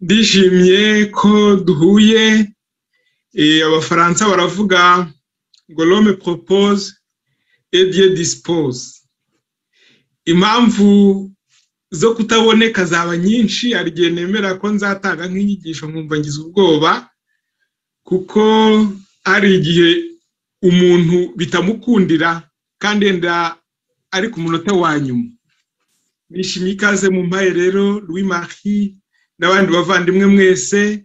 Ndishimye ko duhuye, Abafaransa baravuga ngo l'homme propose et Dieu dispose. Impamvu zo kutaboneka zaba nyinshi, hari igihe nemera ko nzatanga nk'inyigisho nkumva ngize ubwoba, kuko hari igihe umuntu bitamukundira kandi yenda ari ku munota wa nyuma. Nishimiye ikaze mu mpaye rero Louis Marie n'abandi bavandimwe mwese,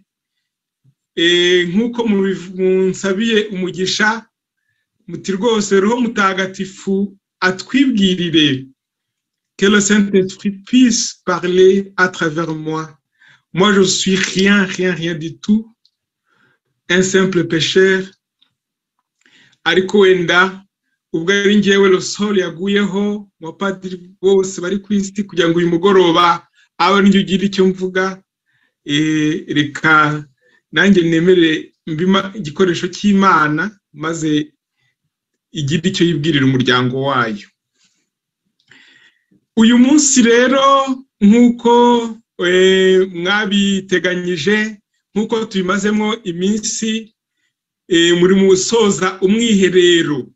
nk'uko munsabiye umugisha muti rwose roho mutagatifu atwibwirire que le Saint-Esprit puisse parler à travers moi. Moi, je suis rien, rien, rien du tout, un simple pécheur, ariko wenda ubwo ari ngewe Rosol yaguyeho mu bapadiri bose bari ku isi kugira ngo uyu mugoroba abe njye ugira icyo mvuga reka nanjye nemere mbima igikoresho cy'imana maze igira icyo yibwirira umuryango wayo uyu munsi rero nk'uko mwabiteganyije nk'uko tubimazemo iminsi muri mu gusoza umwiherero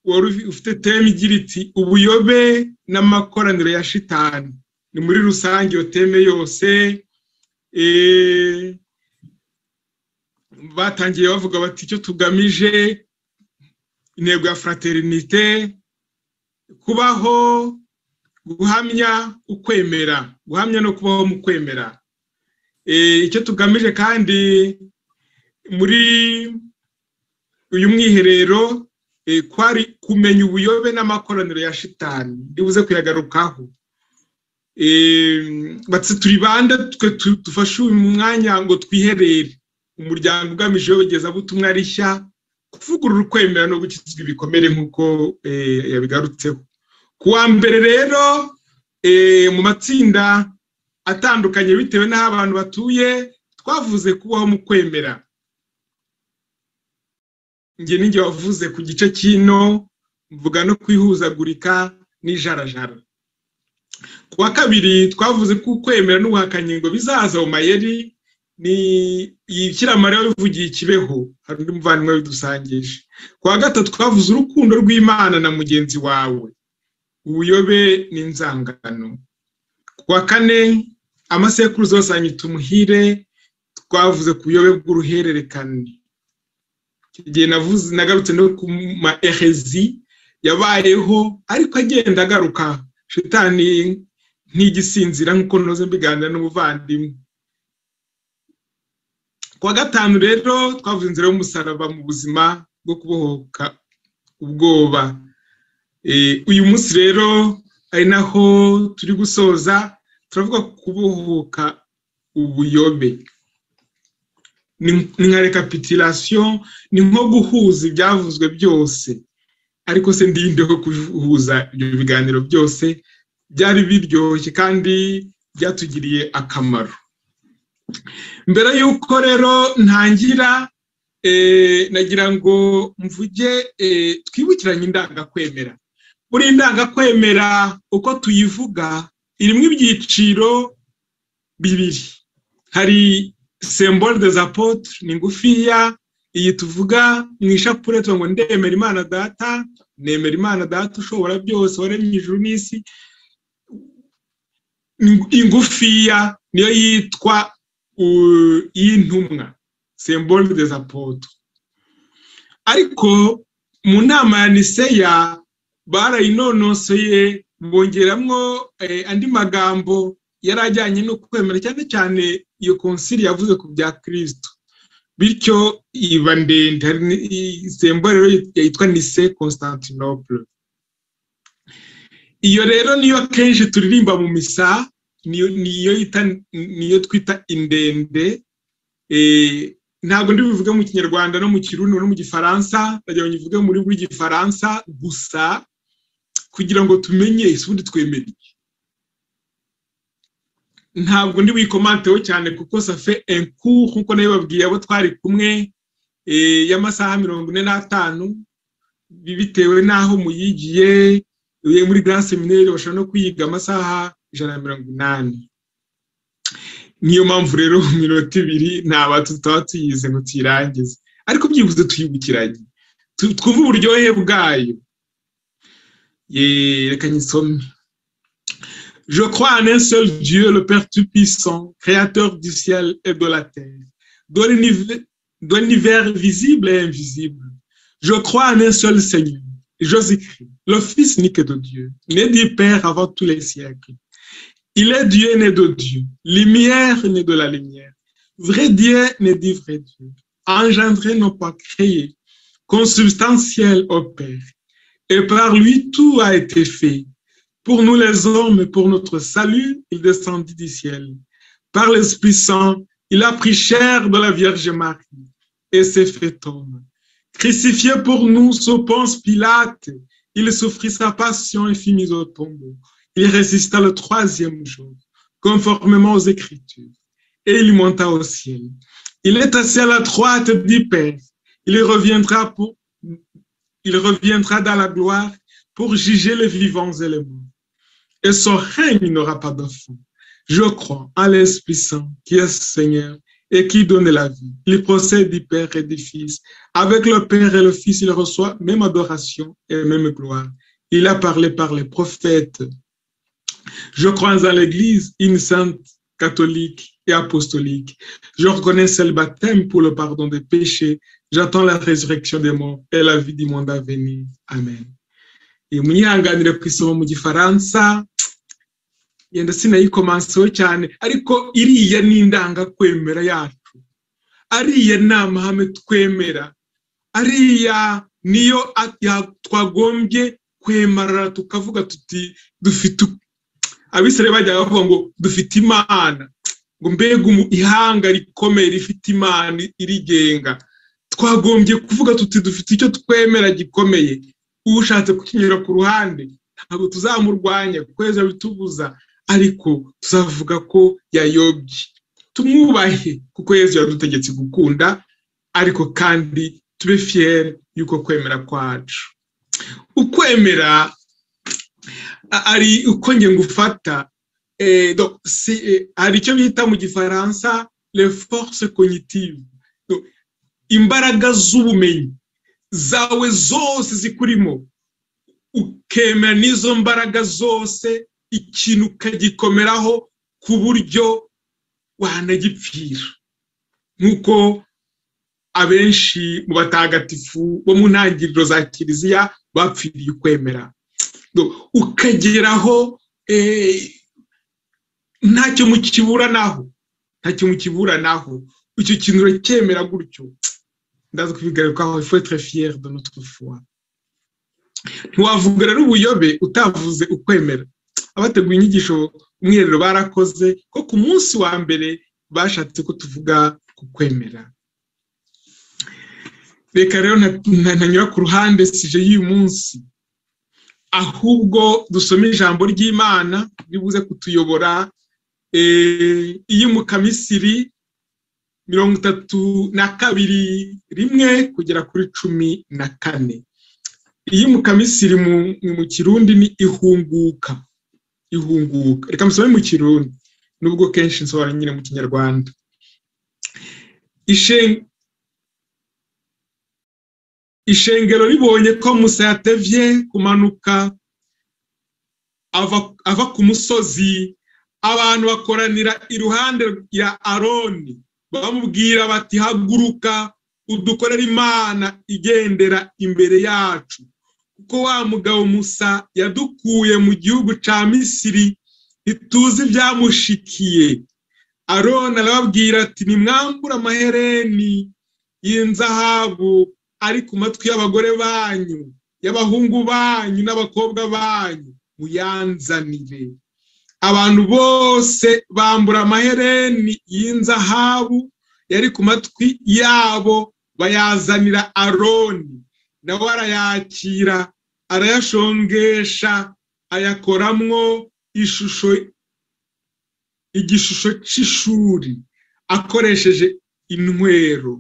wari ufite teme igira iti ubuyobe n'amakoraniro ya shitani ni muri rusange iyo teme yose batangiye bavuga bati icyo tugamije intego ya fraternite kubaho guhamya ukwemera guhamya no kubaho mu kwemera icyo tugamije kandi muri uyu mwiherero kwari kumenya ubuyobe n'amakoraniro ya shitani ribuze kuyagarukaho turi bande twe dufashe uyu mwanya ngo twiherere umuryango ugamije iyobogezabutumwa rishya kuvugurura ukwemera no gukizwa ibikomere nk'uko yabigarutseho ku wa mbere rero mu matsinda atandukanye bitewe n'aho abantu batuye twavuze kubaho mu kwemera njye n'injye wavuze ku gice cy'ino mvuga no kwihuzagurika n'ijarajara ku wa kabiri twavuze ko ukwemera n'ubuhakanyi ngo bizaza mu mayeri ni ikiramare wivugiye ikibeho hari undi muvandimwe wabidusangisha ku wa gatatu twavuze urukundo rw'imana na mugenzi wawe ubuyobe n'inzangano ku wa kane amasekuruza yose anyita umuhire twavuze ku buyobe bw'uruhererekane igihe navuze nagarutse no ku ma erezi yabayeho ariko agenda agaruka shitani ntigisinzira nk'uko ntuze mbiganira n'umuvandimwe kuwa gatanu rero twavuze inzira y'umusaraba mu buzima bwo kubohoka ubwoba uyu munsi rero ari naho turi gusoza turavuga ku kubohoka ubuyobe ni nka rekapitirasiyo ni nko guhuza ibyavuzwe byose ariko se ndindeho guhuza ibyo biganiro byose byari biryoshye kandi byatugiriye akamaro mbere y'uko rero ntangira nagira ngo mvuge twibukiranye indangakwemera buri ndangakwemera uko tuyivuga irimo ibyiciro bibiri hari sembole de zapotre ni ngufiya iyi tuvuga mu ishapure tuvuga ngo ndemera imana data nemera imana data ushobora byose waremye ijuru n'isi ingufiya niyo yitwa y'intumwa sembole de zapoto ariko mu nama ya niseya barayinonosoye bongeramo andi magambo yari ajyanye no kwemera cyane cyane iyo konsili yavuze ku bya kirisito bityo iba ndende sembole yitwa nise constantinople iyo rero niyo akenshi turirimba mu misa niyo twita indende ntabwo ndi buvuge mu kinyarwanda no mu kirundi no mu gifaransa ndagira ngo nyivuge muri buri gifaransa gusa kugira ngo tumenye ubundi twemereye ntabwo ndi wikomanteho cyane kuko safe enku nk'uko nayo babwiye abo twari kumwe y'amasaha mirongo ine n'atanu bitewe n'aho muyigiye muri grand seminari bashobora no kuyiga amasaha ijana na mirongo inani niyo mpamvu rero mu minota ibiri ntabwo tutaba tuyize ngo tuyirangize ariko byibuze tuyibukiranye twumve uburyohe bwayo reka nyisome Je crois en un seul Dieu, le Père Tout-Puissant, Créateur du ciel et de la terre, de l'univers visible et invisible. Je crois en un seul Seigneur, Jésus-Christ, le Fils unique de Dieu, né du Père avant tous les siècles. Il est Dieu né de Dieu, lumière né de la lumière, vrai Dieu né du vrai Dieu, engendré non pas créé, consubstantiel au Père. Et par lui tout a été fait. Pour nous les hommes et pour notre salut, il descendit du ciel. Par l'Esprit Saint, il a pris chair de la Vierge Marie et s'est fait homme. Crucifié pour nous sous Ponce Pilate, il souffrit sa passion et fut mis au tombeau. Il résista le troisième jour, conformément aux Écritures, et il monta au ciel. Il est assis à la droite du Père. Il reviendra, pour, il reviendra dans la gloire pour juger les vivants et les morts et son règne n'aura pas de fin. Je crois en l'Esprit Saint qui est Seigneur et qui donne la vie. Il procède du Père et du Fils. Avec le Père et le Fils, il reçoit même adoration et même gloire. Il a parlé par les prophètes. Je crois en l'Église, une sainte catholique et apostolique. Je reconnais le baptême pour le pardon des péchés. J'attends la résurrection des morts et la vie du monde à venir. Amen. munyihanganire ku isomo mu gifaransa yenda sinayikomanseho cyane ariko iriya ni indangakwemera yacu ariya ni amahame twemera ariya niyo twagombye kwemerara tukavuga tuti dufite abisire bajya bavuga ngo dufite imana ngo mbega ihanga rikomeye rifite imana irigenga twagombye kuvuga tuti dufite icyo twemera gikomeye ushatse kukinyura ku ruhande ntabwo tuzamurwanya kweza bitubuza ariko tuzavuga ko yayobye tumwubahe kuko yezu yadutegetse gukunda ariko kandi tube fiyeri y'uko kwemera kwacu ukwemera ari uko nge ngufata hari icyo bita mu gifaransa le force cognitive imbaraga z'ubumenyi zawe zose zikurimo ukemera n'izo mbaraga zose ikintu ukagikomeraho ku buryo wanagipfira nk'uko abenshi mu batagatifu bo mu ntangiriro za kiliziya bapfiriye ukwemera ukageraho ntacyo mukiburanaho ntacyo mukiburanaho icyo kintu uracyemera gutyo ndaza kubigarukaho ifu etre fiyeri de notre foi ntiwavuga rero ubuyobe utavuze ukwemera abateguye inyigisho umwiherero barakoze ko ku munsi wa mbere bashatse ko tuvuga ku kwemera reka rero ntanyura ku ruhande sije y'uyu munsi ahubwo dusome ijambo ry'imana ribuze kutuyobora iyo mukamisiri mirongo itatu na kabiri rimwe kugera kuri cumi na kane iyi mukamisiri mu kirundi ni ihunguka ihunguka reka musome mu kirundi nubwo kenshi nsobanura nyine mu kinyarwanda ishengero ribonye ko musa yatevye kumanuka ava ku musozi abantu bakoranira iruhande ya aroni bamubwira bati haguruka udukorera imana igendera imbere yacu kuko wa mugabo musa yadukuye mu gihugu cya misiri ntituzi ibyamushikiye arona arababwira ati nimwambure amahereni y'inzahabu ari ku matwi y'abagore banyu y'abahungu banyu n'abakobwa banyu muyanzanire abantu bose bambura amahereni y'inzahabu yari ku matwi yabo bayazanira aroni nawe arayakira arayashongesha ayakoramwo ishusho igishusho cy'ishuri akoresheje intwero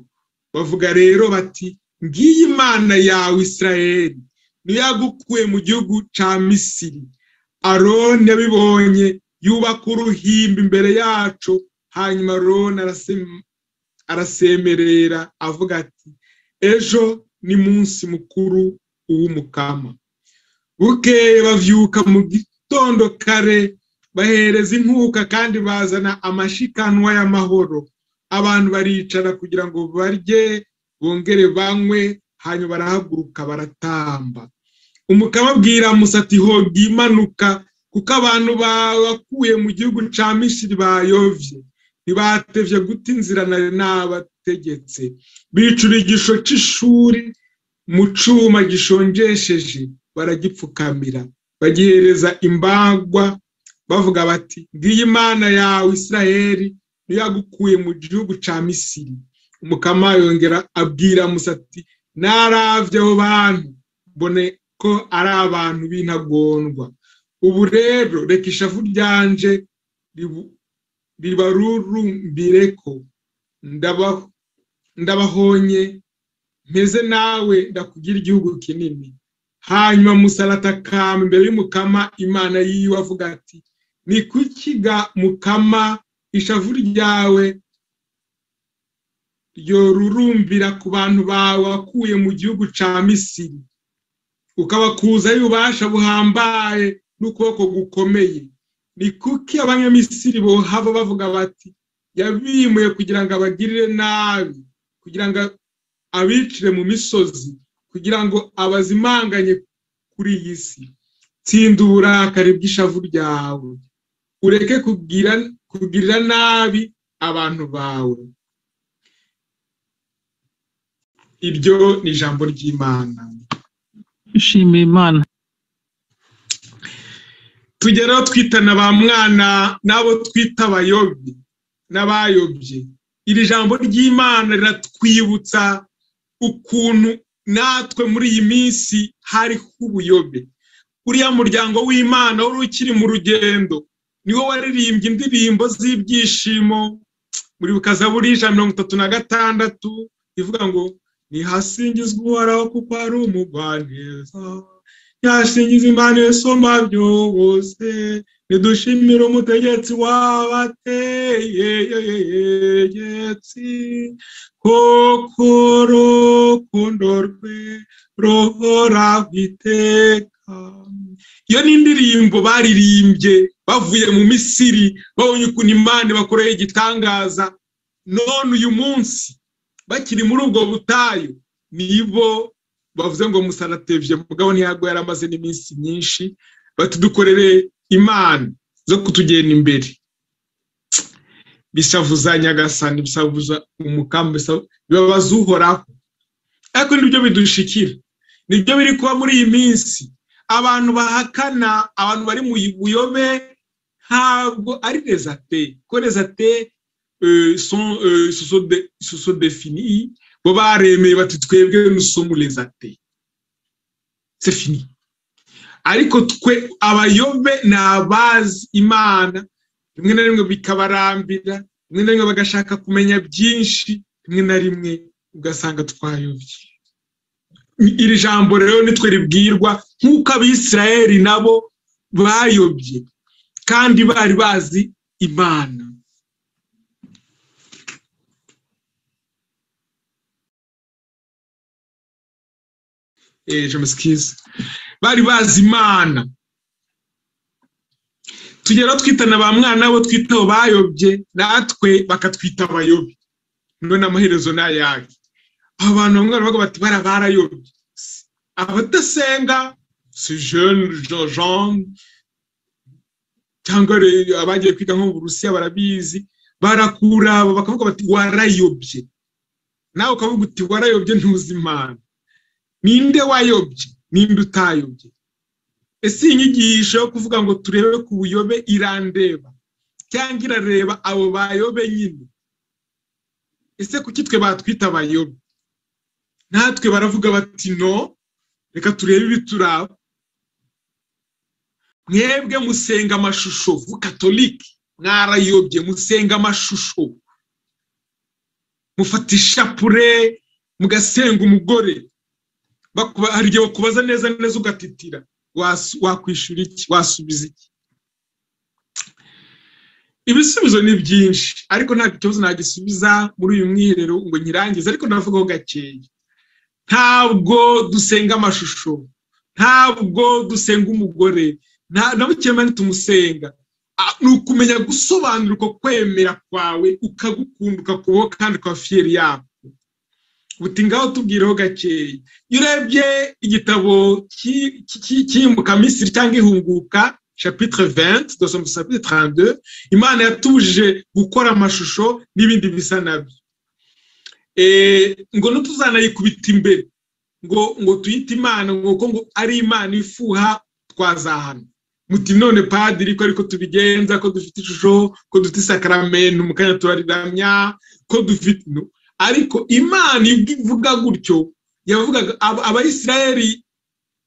bavuga rero bati ngiyi imana yawe israel niyo yagukuye mu gihugu cya misiri aroni yabibonye yubaka uruhimbi imbere yacu hanyuma rona arasemerera avuga ati ejo ni munsi mukuru uw'umukama bukeye bavyuka mu gitondo kare bahereza inkuka kandi bazana amashikanwa y'amahoro abantu baricara kugira ngo barye bongere banywe hanyuma barahaguruka baratamba umukama abwira musa ati hoga imanuka kuko abantu bakuye mu gihugu cya mishiri bayovye ntibatevye guta inzira nari nabategetse bicura igisho c'ishuri mu cuma gishonjesheje baragipfukamira bagihereza imbagwa bavuga bati ngiyi imana yawe isiraheli niyo yagukuye mu gihugu cya misiri umukama yongera abwira musa ati naravye abo bantu mbone ko ari abantu b'intagondwa ubu rero reka ishavu ryanje ribarurumbire ko ndabahonye mpeze nawe ndakugira igihugu kinini hanyuma musaratakamba imbere y'umukama imana yiwe avuga ati ni kukiga mukama ishavu ryawe yorurumbira ku bantu bawe wakuye mu gihugu cya misiri ukabakuzayo ububasha buhambaye n'ukuboko gukomeye ni kuki abanyamisiri bohava bavuga bati yabimuye kugira ngo abagirire nabi kugira ngo abicire mu misozi kugira ngo abazimanganye kuri iyi si tsinda uburakari bw'ishavu ryawe ureke kugirira nabi abantu bawe iryo ni ijambo ry'imana nshimiye imana tugeraho twitana ba mwana n'abo twita abayobye n'abayobye iri jambo ry'imana riratwibutsa ukuntu natwe muri iyi minsi hariho ubuyobe uriya muryango w'imana wari ukiri mu rugendo niwo waririmbye indirimbo z'ibyishimo muri buri ijana mirongo itatu na gatandatu ivuga ngo ntihasingizwe uhoraho kuko ari umugwaneza yashingiza imana isoma byose nidushimire umutegetsi wabategetsi koko rukundo rwe ruhora iteka iyo ni indirimbo baririmbye bavuye mu misiri babonye ukuntu imana bakoreye igitangaza none uyu munsi bakiri muri ubwo butayu nibo bavuze ngo musaratevye mugabo ntiyago yaramaze n'iminsi myinshi batudukorere imana zo kutugenda imbere bisavuza nyagasani bisavuza umukamba bibabaza uhoraho ariko nibyo bidushikira nibyo biri kuba muri iyi minsi abantu bahakana abantu bari mu buyobe ntabwo ari rezate ko rezate sont se sont définis bo baremeye bati twebwe nusomu rezate c'est fini ariko twe abayobe ni abazi imana rimwe na rimwe bikabarambira rimwe na rimwe bagashaka kumenya byinshi rimwe na rimwe ugasanga twayobye iri jambo rero nitwe ribwirwa nk'uko abisirayeli nabo bayobye kandi bari bazi imana jemusikiza bari bazi imana tugera twitana ba mwana bo twita bayobye natwe bakatwita abayobye none amaherezo ni ayahe abantu bamwe baravuga bati bara barayobye abadasenga si jene jean cyangwa abagiye kwiga nko mu burusiya barabizi barakuraba bakavuga bati warayobye nawe ukavuga uti warayobye ntuzi imana ninde wayobye ninde utayobye ese inyigisho yo kuvuga ngo turebe ku buyobe irandeba cyangwa irareba abo bayobe nyine ese kuki twe batwita abayobe natwe baravuga bati no reka turebe ibituraba mwebwe musenga amashusho vukatolike mwarayobye musenga amashusho mufata ishapure mugasenga umugore hari igihe bakubaza neza neza ugatitira wakwishyura iki wasubiza iki ibisubizo ni byinshi ariko nta kibazo nagisubiza muri uyu mwiherero ngo nyirangize ariko ndavugaho gakeya ntabwo dusenga amashusho ntabwo dusenga umugore na bukemane tumusenga ni ukumenya gusobanurwa kwemera kwawe ukagukunda ukakubaho kandi ukaba fiyeri yako buti ngaho tubwireho gakeya iyo urebye igitabo cy'iyimukamisi cyangwa ihunguka chapitre 20 dans son chapitre 32 imana yatubujije gukora amashusho n'ibindi bisa nabyo e, ngo ntituzanayikubita imbere ngo ngo tuyite imana ngo ko ngo ari imana ifuha twazahana muti none padiri ko ariko tubigenza ko dufite ishusho ko dufite isakaramentu mu kanya turariramya ko dufite no ariko imana ivuga gutyo yavugaga abayisirayeli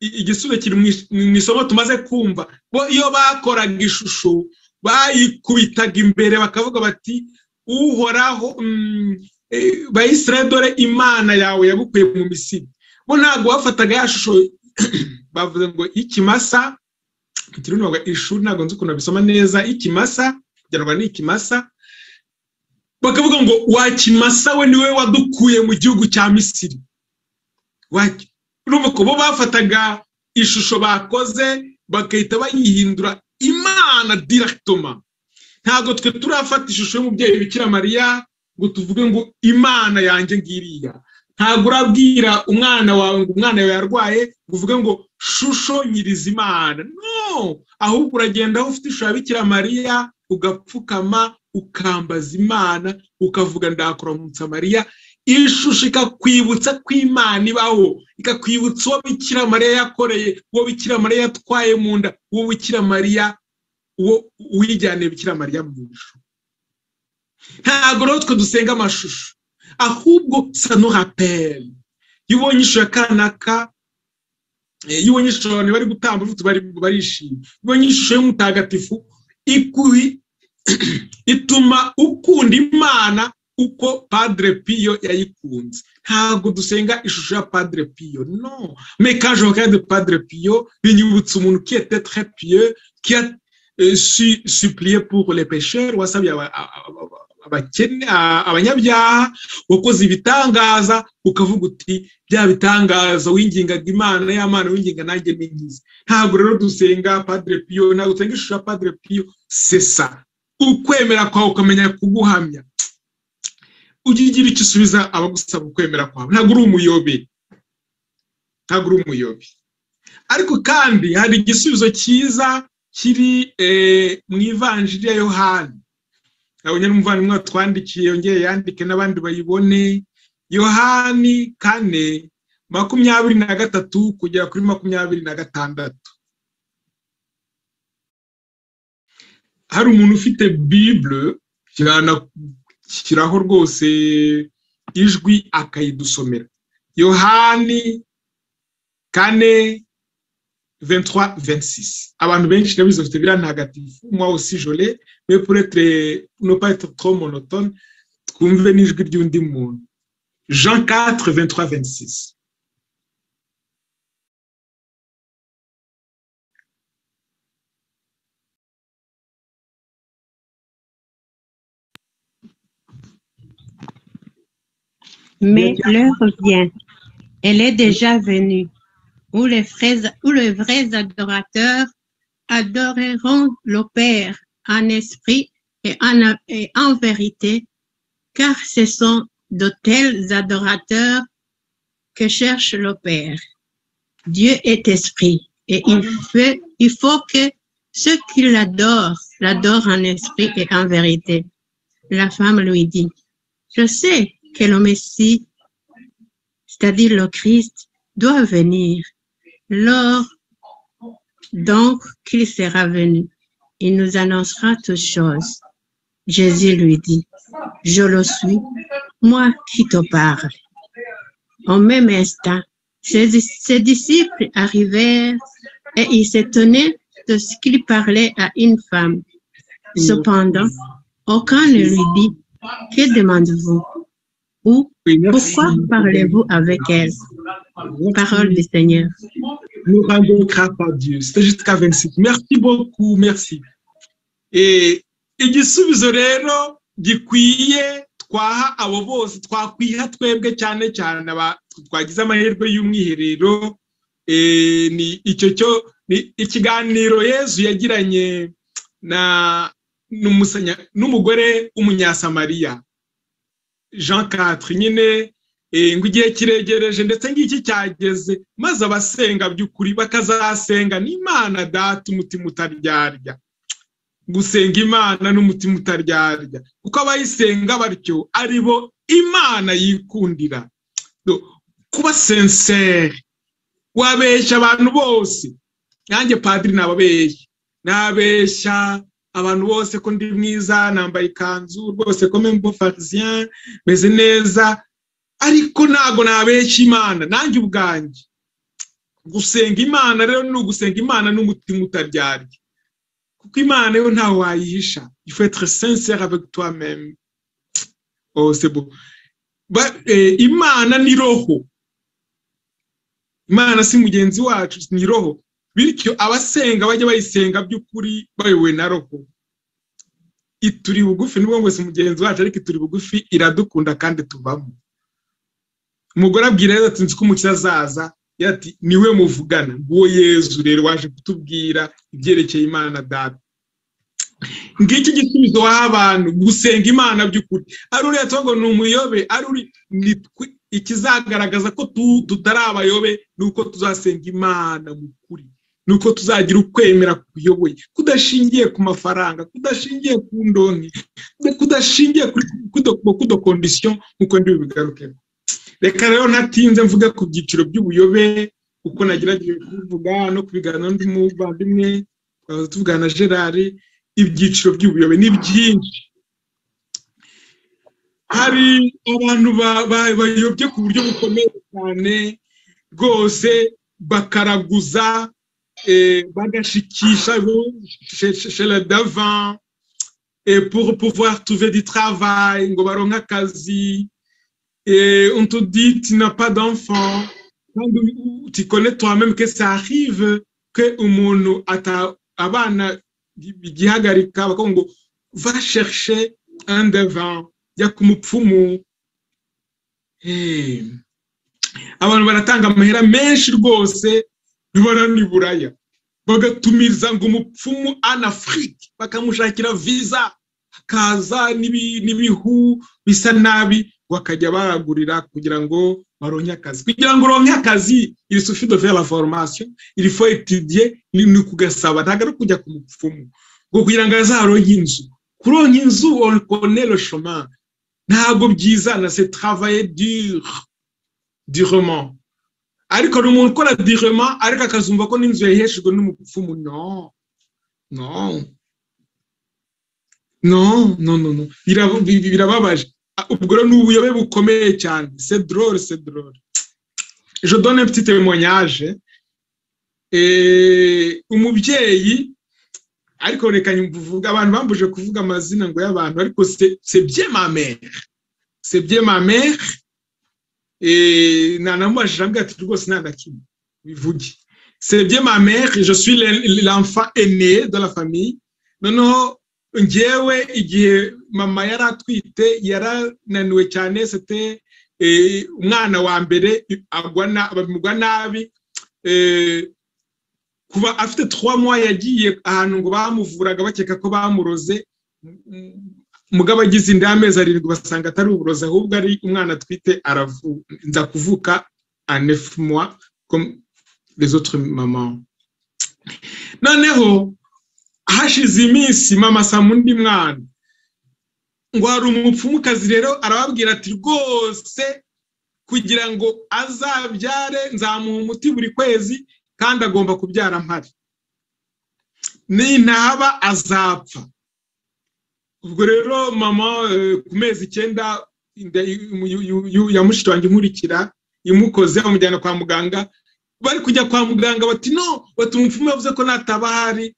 igisubizo kiri mu isomo tumaze kumva bo iyo bakoraga ishusho bayikubitaga imbere bakavuga bati uhoraho bayisire dore imana yawe yagukuye mu misiri bo ntabwo bafataga ya shusho bavuze ngo ikimasa ikirundaga ishuri ntabwo nzi ukuntu babisoma neza ikimasa byarwa ni ikimasa bakavuga ngo wakimasa we niwe wadukuye mu gihugu cya misiri urumva ko bo bafataga ishusho bakoze bagahita bayihindura imana dirakitoma ntabwo twe turafata ishusho y'umubyeyi bikira mariya ngo tuvuge ngo imana yanjye ngiriya ntabwo urabwira umwana wawe ngo umwana yawe yarwaye ngo uvuge ngo shusho nyirizimana no ahubwo uragenda aho ufite ishusho ya bikira mariya ugapfukama ukambaza imana ukavuga ndakuramutsa mariya ishusho ikakwibutsa ko imana ibaho ikakwibutsa uwo bikira mariya yakoreye uwo bikira mariya yatwaye mu nda uwo bikira mariya uwo uyijyaniye bikira mariya mu ishusho ntabwo rero twe dusenga amashusho ahubwo sano raperi iyo ubonye ishusho ya kanaka iyo ubonye ishusho abantu bari gutamba barishimye iyo ubonye ishusho y'umutagatifu ituma ukunda imana uko padre piyo yayikunze ntabwo dusenga ishusho ya padre piyo no mekaje wa de padre piyo binyibutsa umuntu qui était très pieux qui a su supplié pour les pécheurs wasabye abakene abanyabyaha wakoze ibitangaza ukavuga uti bya bitangaza wingingaga imana y'amana winginga nanjye n'inkizi ntabwo rero dusenga padre piyo ntabwo dusenga ishusho ya padre piyo sesa ukwemera kwawe ukamenya kuguhamya ujye ugira icyo usubiza abagusaba ukwemera kwawe ntabwo uri umuyobe ntabwo uri umuyobe ariko kandi hari igisubizo cyiza kiri mu ivanjiri ya yohani abonye n'umuvandimwe watwandikiye yongeye yandike n'abandi bayibone yohani kane makumyabiri na gatatu kugera kuri makumyabiri na gatandatu hari umuntu ufite bibule shyiraho rwose ijwi akayidusomera yohani kane ventwa ventisisi abantu benshi nabizi bafite biriya ntagatifu mwa usijole mepuretre noparetre tro monotone twumve n'ijwi ry'undi muntu jean 4 ventwa ventisisi Mais l'heure vient, elle est déjà venue, où les, frères, où les vrais adorateurs adoreront le Père en esprit et en, et en vérité, car ce sont de tels adorateurs que cherche le Père. Dieu est esprit et il, fait, il faut que ceux qui l'adorent l'adorent en esprit et en vérité. La femme lui dit, je sais que le Messie, c'est-à-dire le Christ, doit venir. Lors donc qu'il sera venu, il nous annoncera toutes choses. Jésus lui dit, je le suis, moi qui te parle. Au même instant, ses, ses disciples arrivèrent et ils s'étonnaient de ce qu'il parlait à une femme. Cependant, aucun ne lui dit, que demandez-vous ou pourquoi parlez-vous avec elle Parole du Seigneur. Nous rendons grâce à Dieu. C'était jusqu'à 26. Merci beaucoup, merci. Et igisubizo rero gikwiye twaha abo bose twakwiha twebwe cyane cyane twagize amahirwe y'umwiherero ni icyo cyo ni ikiganiro yezu yagiranye na n'umugore w'umunyasamariya jean katri nyine ngo igihe kiregereje ndetse ngiki cyageze maze abasenga by'ukuri bakazasenga n'imana data umutima utaryarya gusenga imana n'umutima utaryarya kuko abayisenga batyo ari bo imana yikundira kuba senseri wabeshya abantu bose nanjye padiri nababeshya nabeshya abantu bose ko ndi mwiza nambaye ikanzu rwose ko membo farisien meze neza ariko ntabwo nabeshya imana nanjye ubwanjye gusenga imana rero ni ugusenga imana n'umutima utaryarya kuko imana yo ntawe wayihisha être sincere avec toi même oh c'est bon imana ni roho imana si mugenzi wacu ni roho bityo abasenga bajya bayisenga by'ukuri bayobowe na roho ituri bugufi nubwo ngo si mugenzi wacu ariko ituri bugufi iradukunda kandi tubamo umugore abwira rero ati nzi ko umukiza azaza ati niwe muvugana nguwo yezu rero waje kutubwira ibyerekeye imana dada ngiki gisubizo waha abantu gusenga imana by'ukuri ari uriya tuvuga ni umuyobe ari uri ikizagaragaza ko tutari abayobe ni uko tuzasenga imana mu kuri ni uko tuzagira ukwemera kuyoboye kudashingiye ku mafaranga kudashingiye ku ndonke kudashingiye ku dokondisiyo nk'uko ndibubigarukeho reka rero natinze mvuga ku byiciro by'ubuyobe uko nagerageje kubivuga no kubiganira n'undi muvandimwe twaza tuvugana na gerard ibyiciro by'ubuyobe ni byinshi hari abantu bayobye ku buryo bukomeye cyane rwose bakaraguza bagashikisha shera dava pour pouvoir trouver du travail ngo baronke akazi et on te dit tu n'as pas d'enfant tu connais toi-même que ça arrive que umuntu ata abana igihagarika bakavuga ngo va chercher un devant jya ku mupfumu abantu baratanga amahera menshi rwose ntibaraniburaya bagatumiza ngo umupfumu an afrique bakamushakira visa hakaza n'ibihu bisa nabi bakajya baragurira kugira ngo baronke akazi kugira ngo uronke akazi iri sufi de faire la formation il faut étudier ni kugasaba ntabwo ari kujya ku mupfumu ngo kugira ngo azaronke inzu kuronka inzu on connaît le chemin ntabwo byizana c'est travailler dur durement ariko ni umuntu ukora durement ariko akazumva ko n'inzu yaheshejwe n'umupfumu no no no no no no birababaje ubwo rero ni ubuyobe bukomeye cyane c'est drôle c'est drôle je donne un petit témoignage umubyeyi ariko reka mvuga abantu bambuje kuvuga amazina ngo y'abantu ariko c'est bien ma mère c'est bien ma mère nanamubajije ambwira ati rwose nta na kimwe bivuge c'est bien ma mère je suis l'enfant aîné de la famille noneho ngewe igihe mama yari atwite yarananiwe cyane sete umwana wa mbere bamugwa nabi kuba afite mois yagiye ahantu ngo bamuvuraga bakeka ko bamuroze mugabo agize inda y'amezi arindwi basanga atari uburozi ahubwo ari umwana atwite aravuza kuvuka anefumwa rezotre mama noneho hashize iminsi mama asama undi mwana ngo hari umupfumukazi rero arababwira ati rwose kugira ngo azabyare nzamuha umuti buri kwezi kandi agomba kubyara mpari nintaba azapfa ubwo rero mama ku mezi icyenda ya mushiki wanjye inkurikira imukoze amujyana kwa muganga bari kujya kwa muganga bati no batuma umupfumu yavuze ko nataba ahari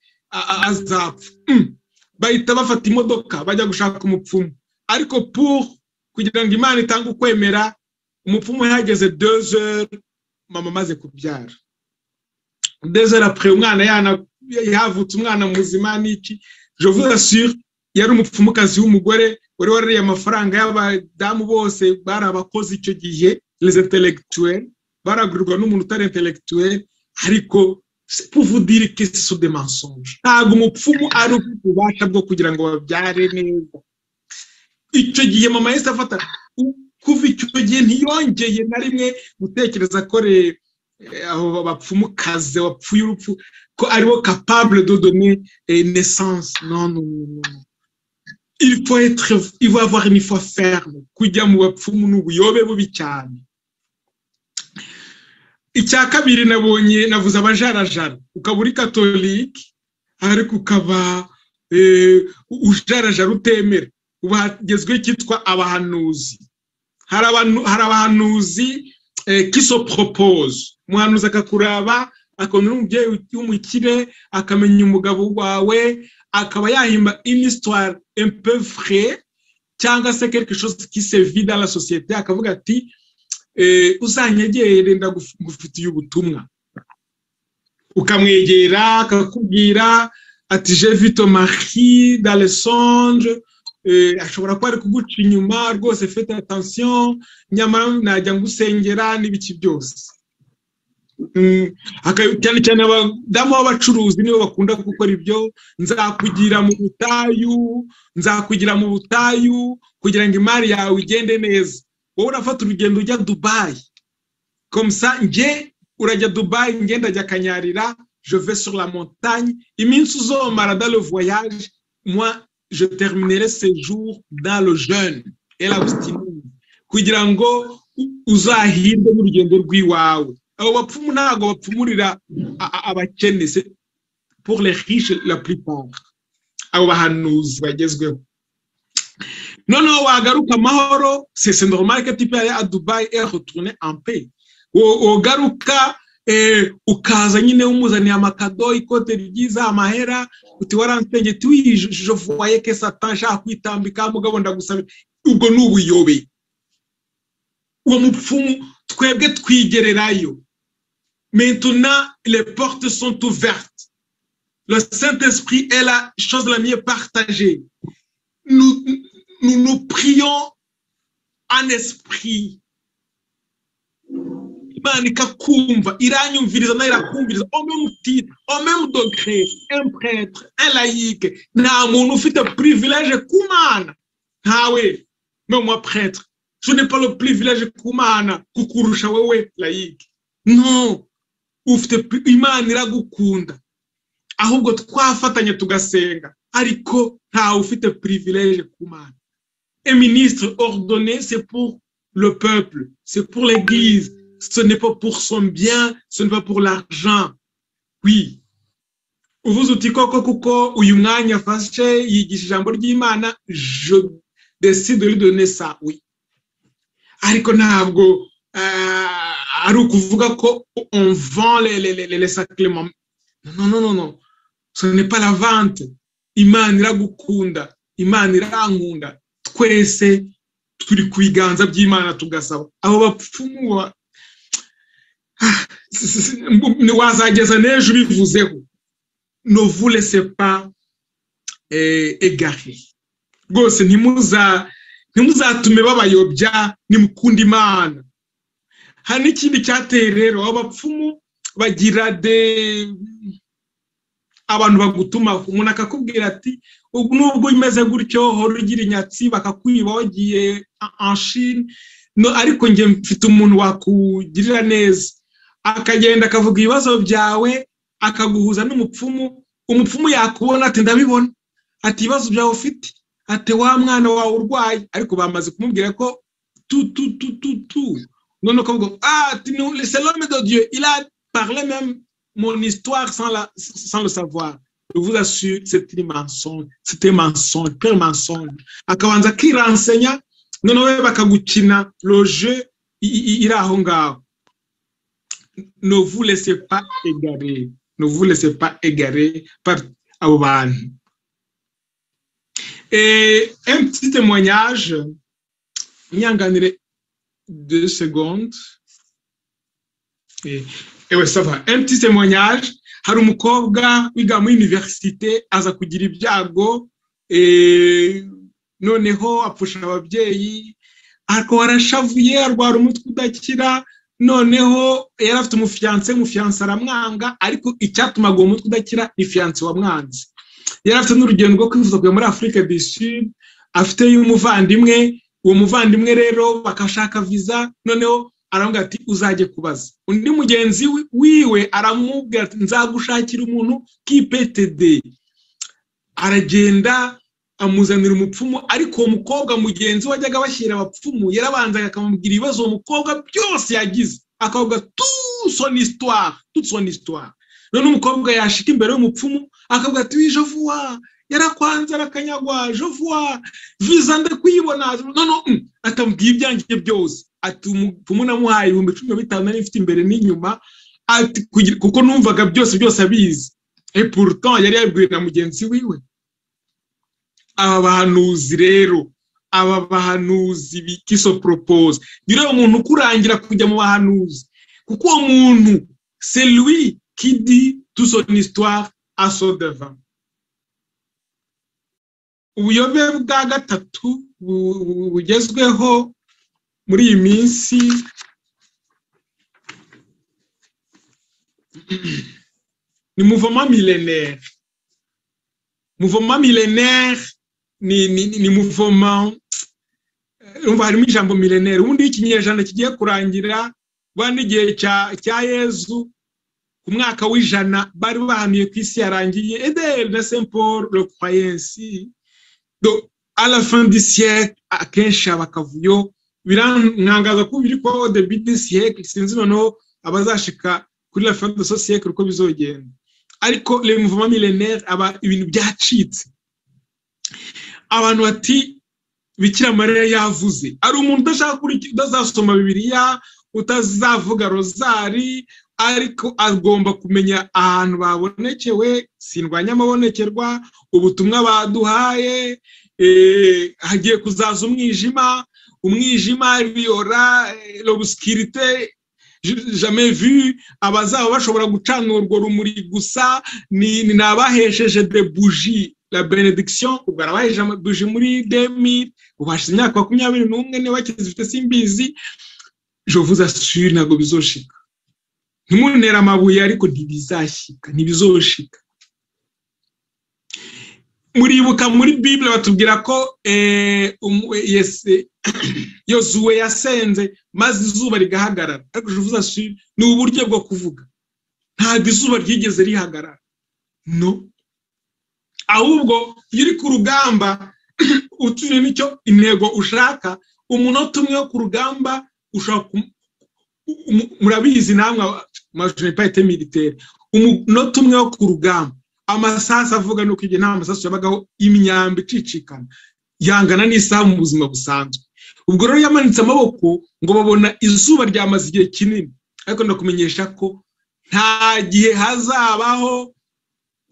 azapfa bahita bafata imodoka bajya gushaka umupfumu ariko pour kugira ngo imana itange ukwemera umupfumu yahageze dezere mama amaze kubyara dezere apfuye umwana yavutse umwana muzima n'iki je vous assure yari umupfumukazi w'umugore wari warariye amafaranga y'abadamu bose bari abakozi icyo gihe les intellectuels baragurirwa n'umuntu utari intellectuel ariko puvudire kesu de mensonge ntabwo umupfumu ari ufite ububasha bwo kugira ngo babyare neza icyo gihe mama yahise afata kuva icyo gihe ntiyongeye na rimwe gutekereza ko aho bapfumukaze wapfuye urupfu ko ariwo capable de donner naissance non il faut être il faut avoir une foi ferme kujya mu bapfumu n'ubuyobe bubi cyane icya kabiri nabonye navuze abajarajara ukaba uri katolike ariko ukaba ujarajara utemera ubu hagezweho cyitwa abahanuzi hari abahanuzi kisopropoze umuhanuzi akakuraba akabona umubyeyi w'umukire akamenya umugabo wawe akaba yahimba imisitwari empefure cyangwa se quelque chose qui se vit dans la société akavuga ati uzanyegere ndagufitiye ubutumwa ukamwegera akakubwira ati je vito marie dans le songe ashobora kuba ari kuguca inyuma rwose fete atansiyo nyamara najya ngusengera n'ibiki byose cyane cyane abadamu b'abacuruzi nibo bakunda gukora ibyo nzakugira mu butayu nzakugira mu butayu kugira ngo imari yawe igende neza wowe urafata urugendo ujya dubayi komusa nge urajya dubayi ngenda ajya akanyarira jove sur la montagne iminsi uzomara dale voyage moi je terminerai ce jour dans le jeûne et l'abstinence kugira ngo uzahirwe n'urugendo rw'iwawe abo bapfumu ntabwo bapfumurira abakene pour les riches la plupart abo bahanuzi bagezweho noneho wagaruka amahoro c'est normal que tu peux à Dubai et retourner en paix wogaruka ukaza nyine umuzaniye amakado ikote ryiza amahera uti waransenge tuwije voye ke satan nshaka kwitambika mugabo ndagusaba ubwo ni ubuyobe uwo mupfumu twebwe twigererayo maintenant les portes sont ouvertes le saint esprit est la chose la mieux partagée nous nous, nous prions en esprit imana ikakumva iranyumviriza nayo irakumviriza omemu tire omemu dogere empuretre elayike nta muntu ufite purivilege ku mana ntawe no mu apuretre je n'ai pas le privilege ku mana kukurusha wowe layike no ufite imana iragukunda ahubwo twafatanya tugasenga ariko ntawe ufite privilege ku mana et ministre ordonné c'est pour le peuple c'est pour l'église ce n'est pas pour son bien, ce n'est pas pour l'argent. Oui. Uvuze uti koko kuko uyu mwanya afashe yigisha ijambo ry'Imana je décide de lui donner ça oui ariko ntabwo ari ukuvuga ko on vend les, les, les, les sacrements non non non non ce n'est pas la vente imana iragukunda imana irankunda twese turi ku biganza by'imana tugasaba abo bapfumu wazageza n'ejo ubivuzeho no vulese pa egare rwose ntimuzatume babayobya nimukunda imana hari n'ikindi cyateye rero abapfumu bagira de abantu bagutumaho umuntu akakubwira ati nubwo umeze gutyo hora ugira inyatsi bakakwiba wagiye anshine ariko njye mfite umuntu wakugirira neza akagenda akavuga ibibazo byawe akaguhuza n'umupfumu umupfumu yakubona ati ndabibona ati ibibazo byawe ufite ati wa mwana wawe urwaye ariko bamaze kumubwira ko tu tu tu tu tu noneho ukavuga ati ni selome de dieu il a parlé même mon histoire sans, la, sans le savoir je vous assure c'est une mensonge c'était mensonge pure mensonge akabanza akirensenya noneho bakagukina le jeu iri aho ngaho ne vous laissez pas égarer ne vous laissez pas égarer par abo bantu et un petit témoignage nyanganire deux secondes et, et ouais, ça va un petit témoignage hari umukobwa wiga muri université aza kugira ibyago noneho apfusha ababyeyi ariko warashavuye arwara umutwe udakira noneho yari afite umufiyanse umufiyanse aramwanga ariko icyatumaga uwo mutwe udakira ni fiyanse wamwanze yari afite n'urugendo rwo kwivuza kujya muri afurika do sud afiteyo umuvandimwe uwo muvandimwe rero bakashaka viza noneho arambwira ati uzajye kubaza undi mugenzi wiwe aramubwira ati nzagushakira umuntu k'ipetede aragenda amuzanira umupfumu ariko uwo mukobwa mugenzi we wajyaga bashyira abapfumu yarabanzaga akamubwira ibibazo uwo mukobwa byose yagize akavuga tusoni isitwara tusoni isitwara none umukobwa yashika imbere y'umupfumu akavuga ati wijovuwa yarakwanze arakanyagwa jovuwa viza ndakuyibona none atamubwiye ibyanjye byose ati umupfumu namuhaye ibihumbi cumi na bitanu nari mfite imbere n'inyuma ati kuko numvaga byose byose abizi epuruton yari yabibwiwe na mugenzi wiwe aba bahanuzi rero aba bahanuzi bikisoporopose ni rero umuntu ukurangira kujya mu bahanuzi kuko uwo muntu seruwi kidi tusonisitwari asodeva ubuyobe bwa gatatu bugezweho muri iyi minsi ni muvoma milenere muvoma milenere ni muvoma harimo ijambo milenere ubundi iyo ikinyejana kigiye kurangira rwanda igihe cya yezu ku mwaka w'ijana bari bahanuye ku isi yarangiye ederi na semporo rokoyensi à la fin du siècle akenshi abakavuyo birantangaza ko biri kubaho the big siècle sinzi noneho abazashika kuri la fin de ce siècle uko bizogenda ariko le mouvement millénaire aba ibintu byacitse abantu bati bikira mariya yavuze ari umuntu udashaka udazasoma bibiliya utazavuga rozari ariko agomba kumenya ahantu babonekewe sindwanya amabonekerwa ubutumwa baduhaye hagiye kuzaza umwijima umwijima biyora robusikirite vu abazaba bashobora gucana urwo rumuri gusa ni abahesheje de buji la benediction ubwo arabaheje buji muri demiri ubashize imyaka makumyabiri n'umwe niba kizifite simbizi jovuze asuri ntabwo bizoshika ntimuntere amabuye ariko ntibizashyika ntibizoshika muribuka muri bibiri batubwira ko yozuwe yasenze maze izuba rigahagarara ariko uvuze ati ni uburyo bwo kuvuga ntabwo izuba ryigeze rihagarara no ahubwo iyo uri ku rugamba utuye n'icyo intego ushaka umunota umwe wo ku rugamba ushaka murabizi namwe majenepayite militeri umunota umwe wo ku rugamba amasasu avuga ni uko igihe nta masasu yabagaho imyamba icicikana yangana n'isaha mu buzima busanzwe ubwo rero yamanitse amaboko ngo babona izuba ryamaze igihe kinini ariko ndakumenyesha ko nta gihe hazabaho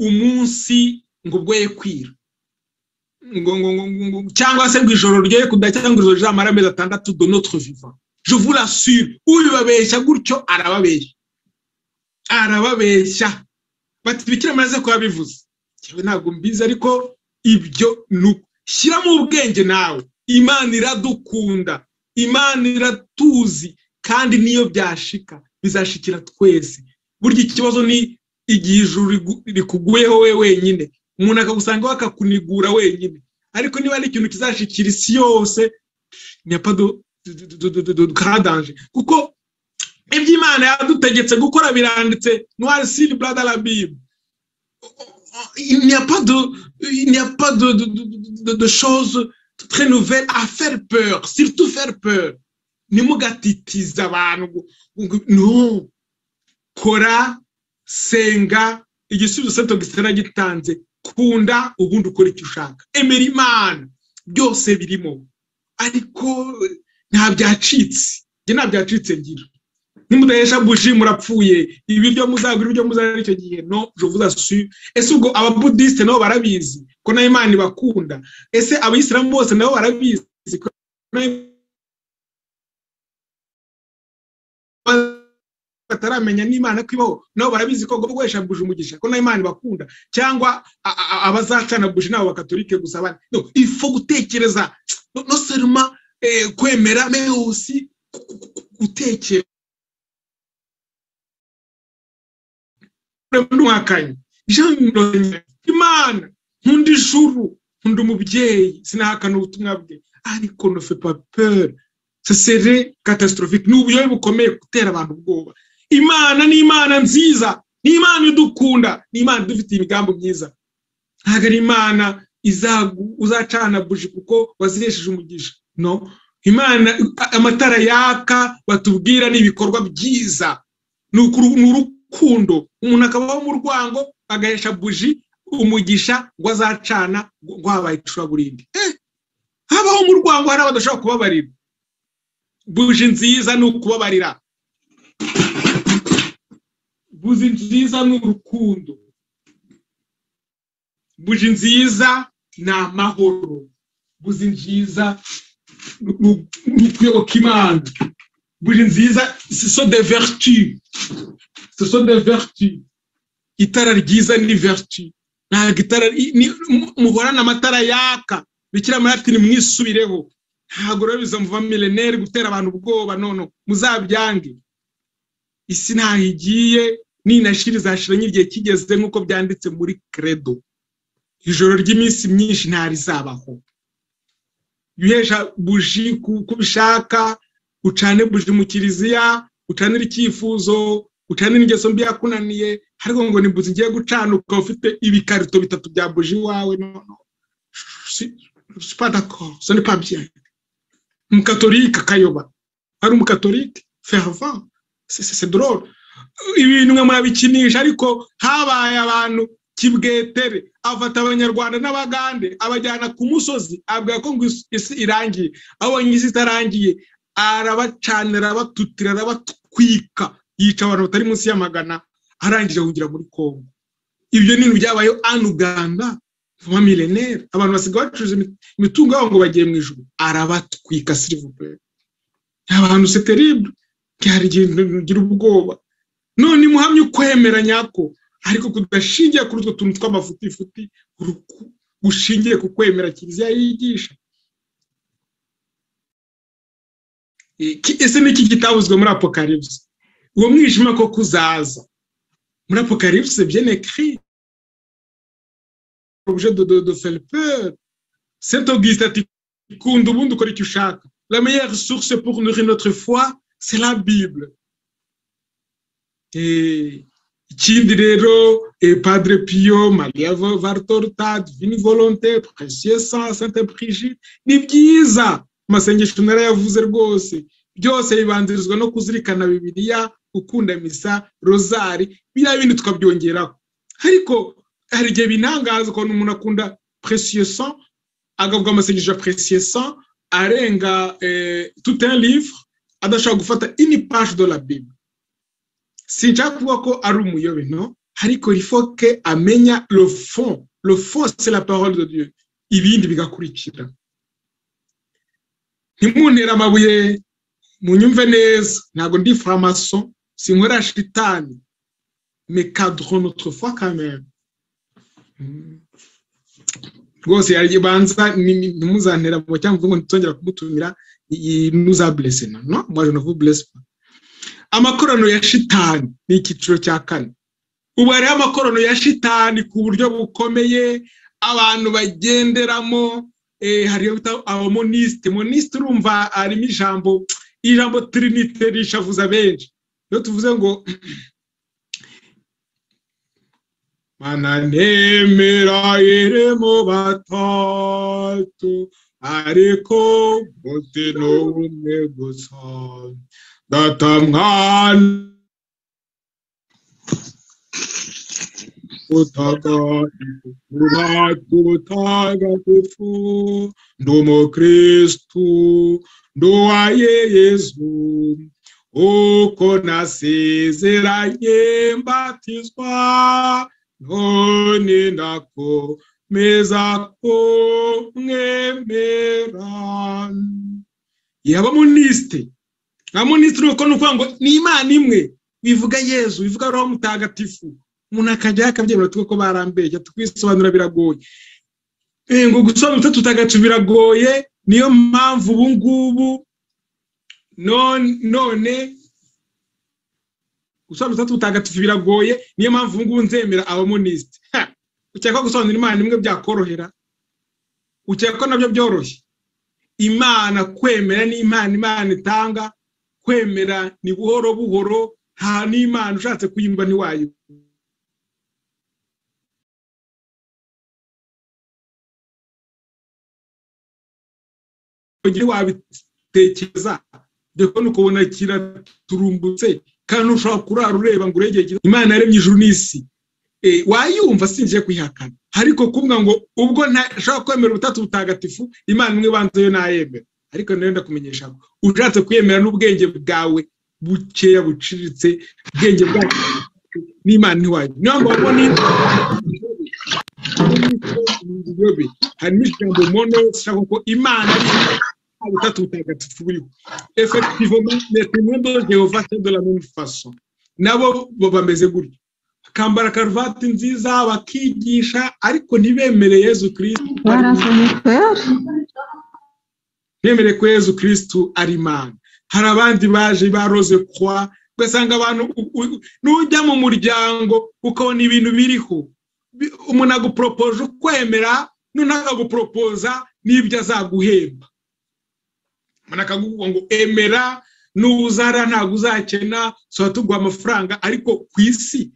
umunsi ngo bwoye kwira cyangwa se ngo ijoro ryoye kudacya cyangwa ijoro rizamara amezi atandatu donotwe viva juvura suri ubibabeshya gutyo arababeshya arababeshya batibikira amaze kuba bivuze yewe ntabwo mbizi ariko ibyo ni shyiramo ubwenge nawe imana iradukunda imana iratuzi kandi niyo byashika bizashikira twese burya ikibazo ni igihe ijuru rikuguyeho we wenyine umuntu akagusangaho akakunigura wenyine ariko niba ari ikintu kizashikira isi yose nyapado dukadanje kuko iby'imana yadutegetse gukora biranditse noire siri brada rabib inyapa de chose très nouvelle à faire peur surtout faire peur ntimugatitize abantu no kora senga igisubizo seto gisera gitanze kunda ubundi ukora icyo ushaka emera imana byose birimo ariko nta byacitse njye nta byacitse ngira nimudahesha buji murapfuye ibiryo muzagura ibiryo muzagura icyo gihe no jovuza su ese ubwo ababudisite nabo barabizi ko nayo imana ibakunda ese abayisilamu bose nabo barabizi ko nayo bataramenya n'imana ko ibaho nabo barabizi ko gukoresha buji umugisha ko nayo imana ibakunda cyangwa a- a- abazacana buji n'abo bakaturike gusa abandi no ifo gutekereza no no seruma eh, kwemera mais aussi gu- gu- gu- gutekera mwakanye jean imana nkunda ijuru nkunda umubyeyi sinahakana ubutumwa bwe ariko ne fait pas peur ce serait catastrophique ni uburyohe bukomeye gutera abantu ubwoba imana ni imana nziza ni imana idukunda ni imana idufitiye imigambi myiza ntabwo ari imana izagu- uzacana buji kuko waziresheje umugisha no imana a- amatara yaka batubwira ni ibikorwa byiza ni ukuru- ni urukundo umuntu akabaho mu rwango agahesha buji umugisha ngo azacana ngo ngo habaye icuraburindi Eh, habaho mu rwango hari abadashobora kubabarira buji nziza ni ukubabarira buji nziza ni urukundo buji nziza ni amahoro buji nziza ni u- ni ukuyoboka imana buji nziza ce sont des vertus ce sont des vertus itara ryiza ni vertu ntabwo itara ni- mu- muhorana amatara yaka bikira mariya ati nimwisubireho ntabwo rero bizamuva mileneri gutera abantu ubwoba none muzabyange isi ntaho igiye ninashira izashiranye igihe kigeze nk'uko byanditse muri credo ijoro ry'iminsi myinshi ntarizabaho yuhesha buji ku uko ubishaka ucane buji mu kiliziya ucanire icyifuzo ucanire ingeso mbi yakunaniye ariko ngo ni buzi igiye gucana ukaba ufite ibikarito bitatu bya buji iwawe none sipadakoro soni pabye umukatolika akayoba ari umukatolika fervent c'est c'est- c'est drôle ibintu mwe murabikinisha ariko habaye abantu kibwetere afata abanyarwanda n'abagande abajyana ku musozi abwira ko ngo isi- isi irangiye abonye isi itarangiye arabacanira abatutira arabatwika yica abantu batari munsi ya magana arangije ahungira muri kongo ibyo ni ibintu byabayeho an uganda vuba milenere abantu basigaye bacuruza imi- imitungo yabo ngo bagiye mu ijuru arabatwika sirivupure abantu seteribu byari igihe ngira ubwoba none muhamye ukwemera nyako ariko kudashingiye kuri utwo tuntu tw'amafutifuti uruku- gushingiye ku kwemera kiliziya yigisha Iki- ese ni iki kitavuzwe muri apokaripsi uwo mwijima ko kuzaza muri apokaripsi byenekiri objet de, de, de faire peur. Saint Auguste a dit Kunda ubundi ukora icyo ushaka. La meilleure source pour nourrir notre foi, c'est la Bible. Eh, Ikindi rero eh, Padre Pio, Maria Va- Vartorta, Divine Volonté, Précieux Sang, Sainte Brigitte, ni byiza amasengesho narayavuze rwose byose bibanzirizwa no kuzirikana Bibiliya, gukunda misa, rozari, biriya bindi tukabyongeraho ariko hari igihe binangaza ukuntu umuntu akunda preciyesan agavuga amasengesho ya preciyesan arenga eh, tout un livre adashobora gufata ini page de la bible sinshaka kuvuga ko ari umuyobe no ariko il faut que amenya le fond le fond c'est la parole de dieu ibindi bigakurikira ntimuntere amabuye munyumve neza ntabwo ndi faramason sinkorera shitani mais cadrons notre foi quand même rwose yabanza ntimuzantera mu cyangwa ngo ntitongera kumutumira nuzaburese no mwaje no burese amakorano ya shitani ni icyiciro cya kane ubu hariho amakorano ya shitani ku buryo bukomeye abantu bagenderamo eh, hariyo bita abamonisite monisite urumva harimo ijambo ijambo tirinite rishavuza benshi iyo tuvuze ngo bananemera irimo batatu ariko muti ni umwe gusa data mwana utagatuka tutagatifu ndi umukristu nduwaye yezu uko nasezeranye mbatizwa none nako meza ko mwemera yaba monisite nka monisite ni uko ni ukuvuga ngo ni imana imwe bivuga yezu bivuga roho mutagatifu umuntu akajyayo akabyemera tuvuge ko barambeye twisobanura biragoye ngo gusobanura tutagacu biragoye niyo mpamvu ubu ngubu none gusobanura tutagatifu biragoye niyo mpamvu ubu ngubu nzemera abamonisite ukeka ko gusobanura imana imwe byakorohera ukeka ko nabyo byoroshye imana kwemera n'imana imana itanga kwemera ni buhoro buhoro nta n'imana ushatse kuyimba ntiwayo ugire wabitekereza deko ni ukubona kiraturumbutse kandi ushobora kurara ureba ngo uregere imana yaremye ijuru n'isi wayumva singiye kuyihakana ariko kumva ngo ubwo ntashobora kwemera ubutatu butagatifu imana imwe ibanza yo nayemera ariko nayo ndakumenyesha ngo ushatse kuyemera n'ubwenge bwawe bukeya buciriritse ubwenge bwawe n'imana iwawe niyo mpamvu babona harimo ijambo mono rishaka ko imana ari ubutatu butagatifu buriho efekitivomo metimendo jehova de la même façon nabo bameze gutyo bakambara karuvati nziza bakigisha ariko ntibemere yezu kirisitu ntibemere ko yezu kirisitu ari imana hari abandi baje baroze kwa ugasanga abantu n'ujya mu muryango ukabona ibintu biriho umuntu aguporopoje ukwemera noneho akaguporopoza n'ibyo azaguhemba umuntu akaguha ngo emera n'uzara ntabwo uzakena tuba tuguha amafaranga ariko ku isi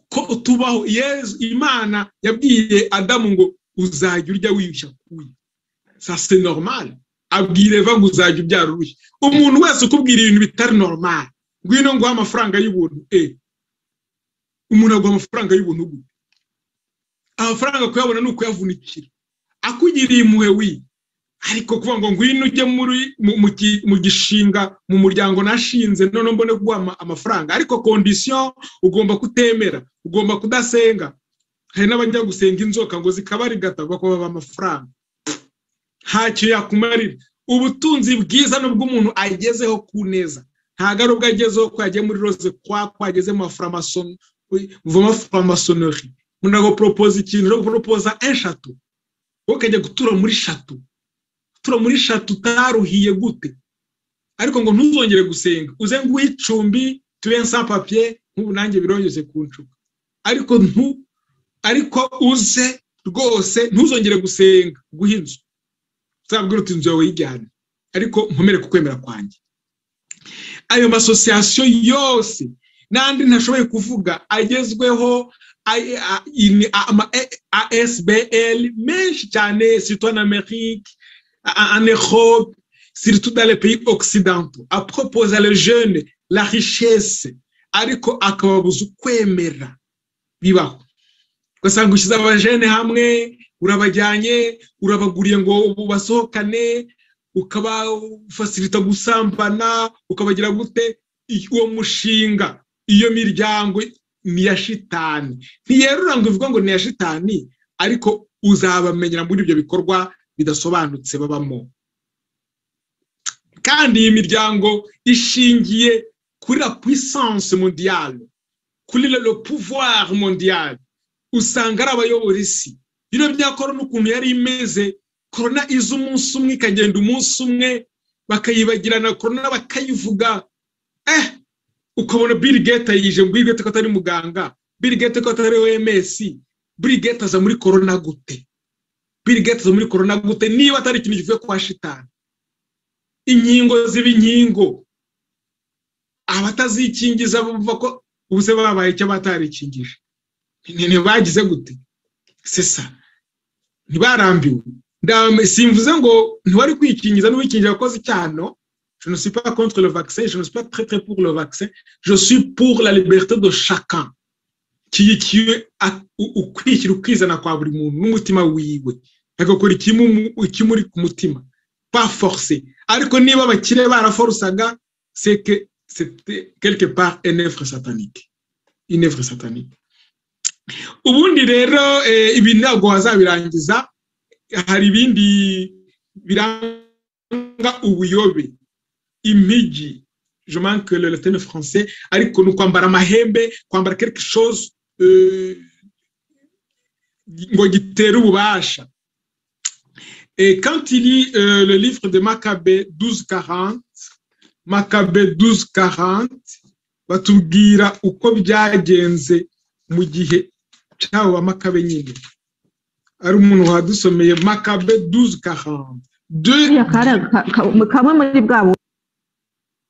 ko tubaho yezu imana yabwiye adamu ngo uzajya urya wiyushya kuya sase normal abwira eva ngo uzajya ubyara urushya umuntu wese ukubwira ibintu bitari normal ngwino nguha amafaranga y'ubuntu e umuntu aguha amafaranga y'ubuntu gute amafaranga kuyabona ni ukuyavunikira akugiriye impuhwe wi ariko kuvuga ngo ngwino ujye mu gishinga mu muryango nashinze noneho mbone kuguha amafaranga ariko kondisiyo ugomba kutemera ugomba kudasenga hari n'abajya gusenga inzoka ngo zikabarigata bakababa amafaranga ntacyo yakumarira ubutunzi bwiza nubwo umuntu agezeho ku neza ntabwo ari ubwo agezeho ko yagiye muri roze kwa ko ageze mu mafaramasonori umuntu agaporopoza ikintu no guporopoza eshatu wowe ukajya gutura muri eshatu tura muri eshatu utaruhiye gute ariko ngo ntuzongere gusenga uze ngo icumbi tube nsa papiye nk'ubu nanjye birongeze ku ncuka ariko ntu ariko uze rwose ntuzongere gusenga guha inzu uzabwira uti inzu yawe yijyane ariko nkomere ku kwemera kwanjye ayo masosiyasiyo yose n'andi ntashoboye kuvuga agezweho ama asbl menshi cyane sitwa na amerike en Europe, surtout dans les pays occidentaux, à proposer aux jeunes la richesse, ariko akababuza ukwemera bibaho ugasanga ushyize abajene hamwe urabajyanye urabaguriye ngo ubu basohokane ukabafasirita gusambana ukabagira gute uwo mushinga iyo miryango ni iya shitani ntiyerura ngo ivuga ngo ni iya shitani ariko uzabamenyera muri ibyo bikorwa bidasobanutse babamo kandi iyi miryango ishingiye kuri la puissance mondiale kuri le pouvoir mondiale usanga ari abayobora isi bino bya korona ukuntu yari imeze korona iza umunsi umwe ikagenda umunsi umwe bakayibagirana korona bakayivuga eh ukabona Bill Gates yije ngo Bill Gates ko atari muganga Bill Gates ko atari OMS Bill Gates aza muri korona gute Bill Gates muri corona gute niba atari ikintu kivuye kwa shitani inkingo ziba inkingo abatazikingiza bumva ko ubuse babaye icyo batarikingije ntibagize gute sesa ntibarambiwe simvuze ngo ntiwari kwikingiza n'uwikingira wakoze icyano Je ne suis pas contre le vaccin, je ne suis pas très très pour le vaccin, je suis pour la liberté de chacun. kiyikiwe ukwishyira ukizana kwa buri muntu n'umutima wiwe agakora ikimuri ku mutima baforse ariko niba abakire baraforusaga seke quelque part enefre satanike inefre satanike ubundi rero ibi ntabwo wazabirangiza hari ibindi biranga ubuyobe impigi je manque le latin français ariko ni ukwambara amahembe kwambara quelque chose ngo gitere ububasha Et quand il lit euh, le livre de Maccabée 1240, Maccabée 1240, batubwira uko byagenze mu gihe cyabo ba Maccabée nyine. Ari umuntu wadusomeye Maccabée 1240. De, kamwe muri bwa bu-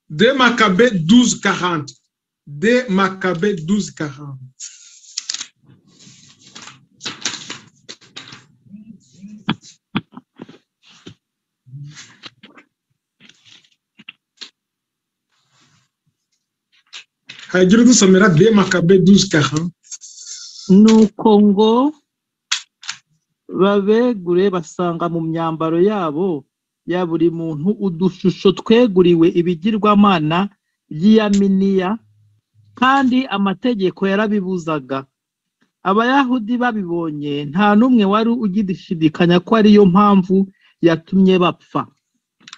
de Maccabée 1240. De Maccabée 1240. haragira udusomera de Maccabée 1240. nuko ngo babegure basanga mu myambaro yabo ya buri muntu udushusho tweguriwe ibigirwamana by'iyaminiya kandi amategeko yarabibuzaga abayahudi babibonye nta n'umwe wari ugishidikanya ko ariyo mpamvu yatumye bapfa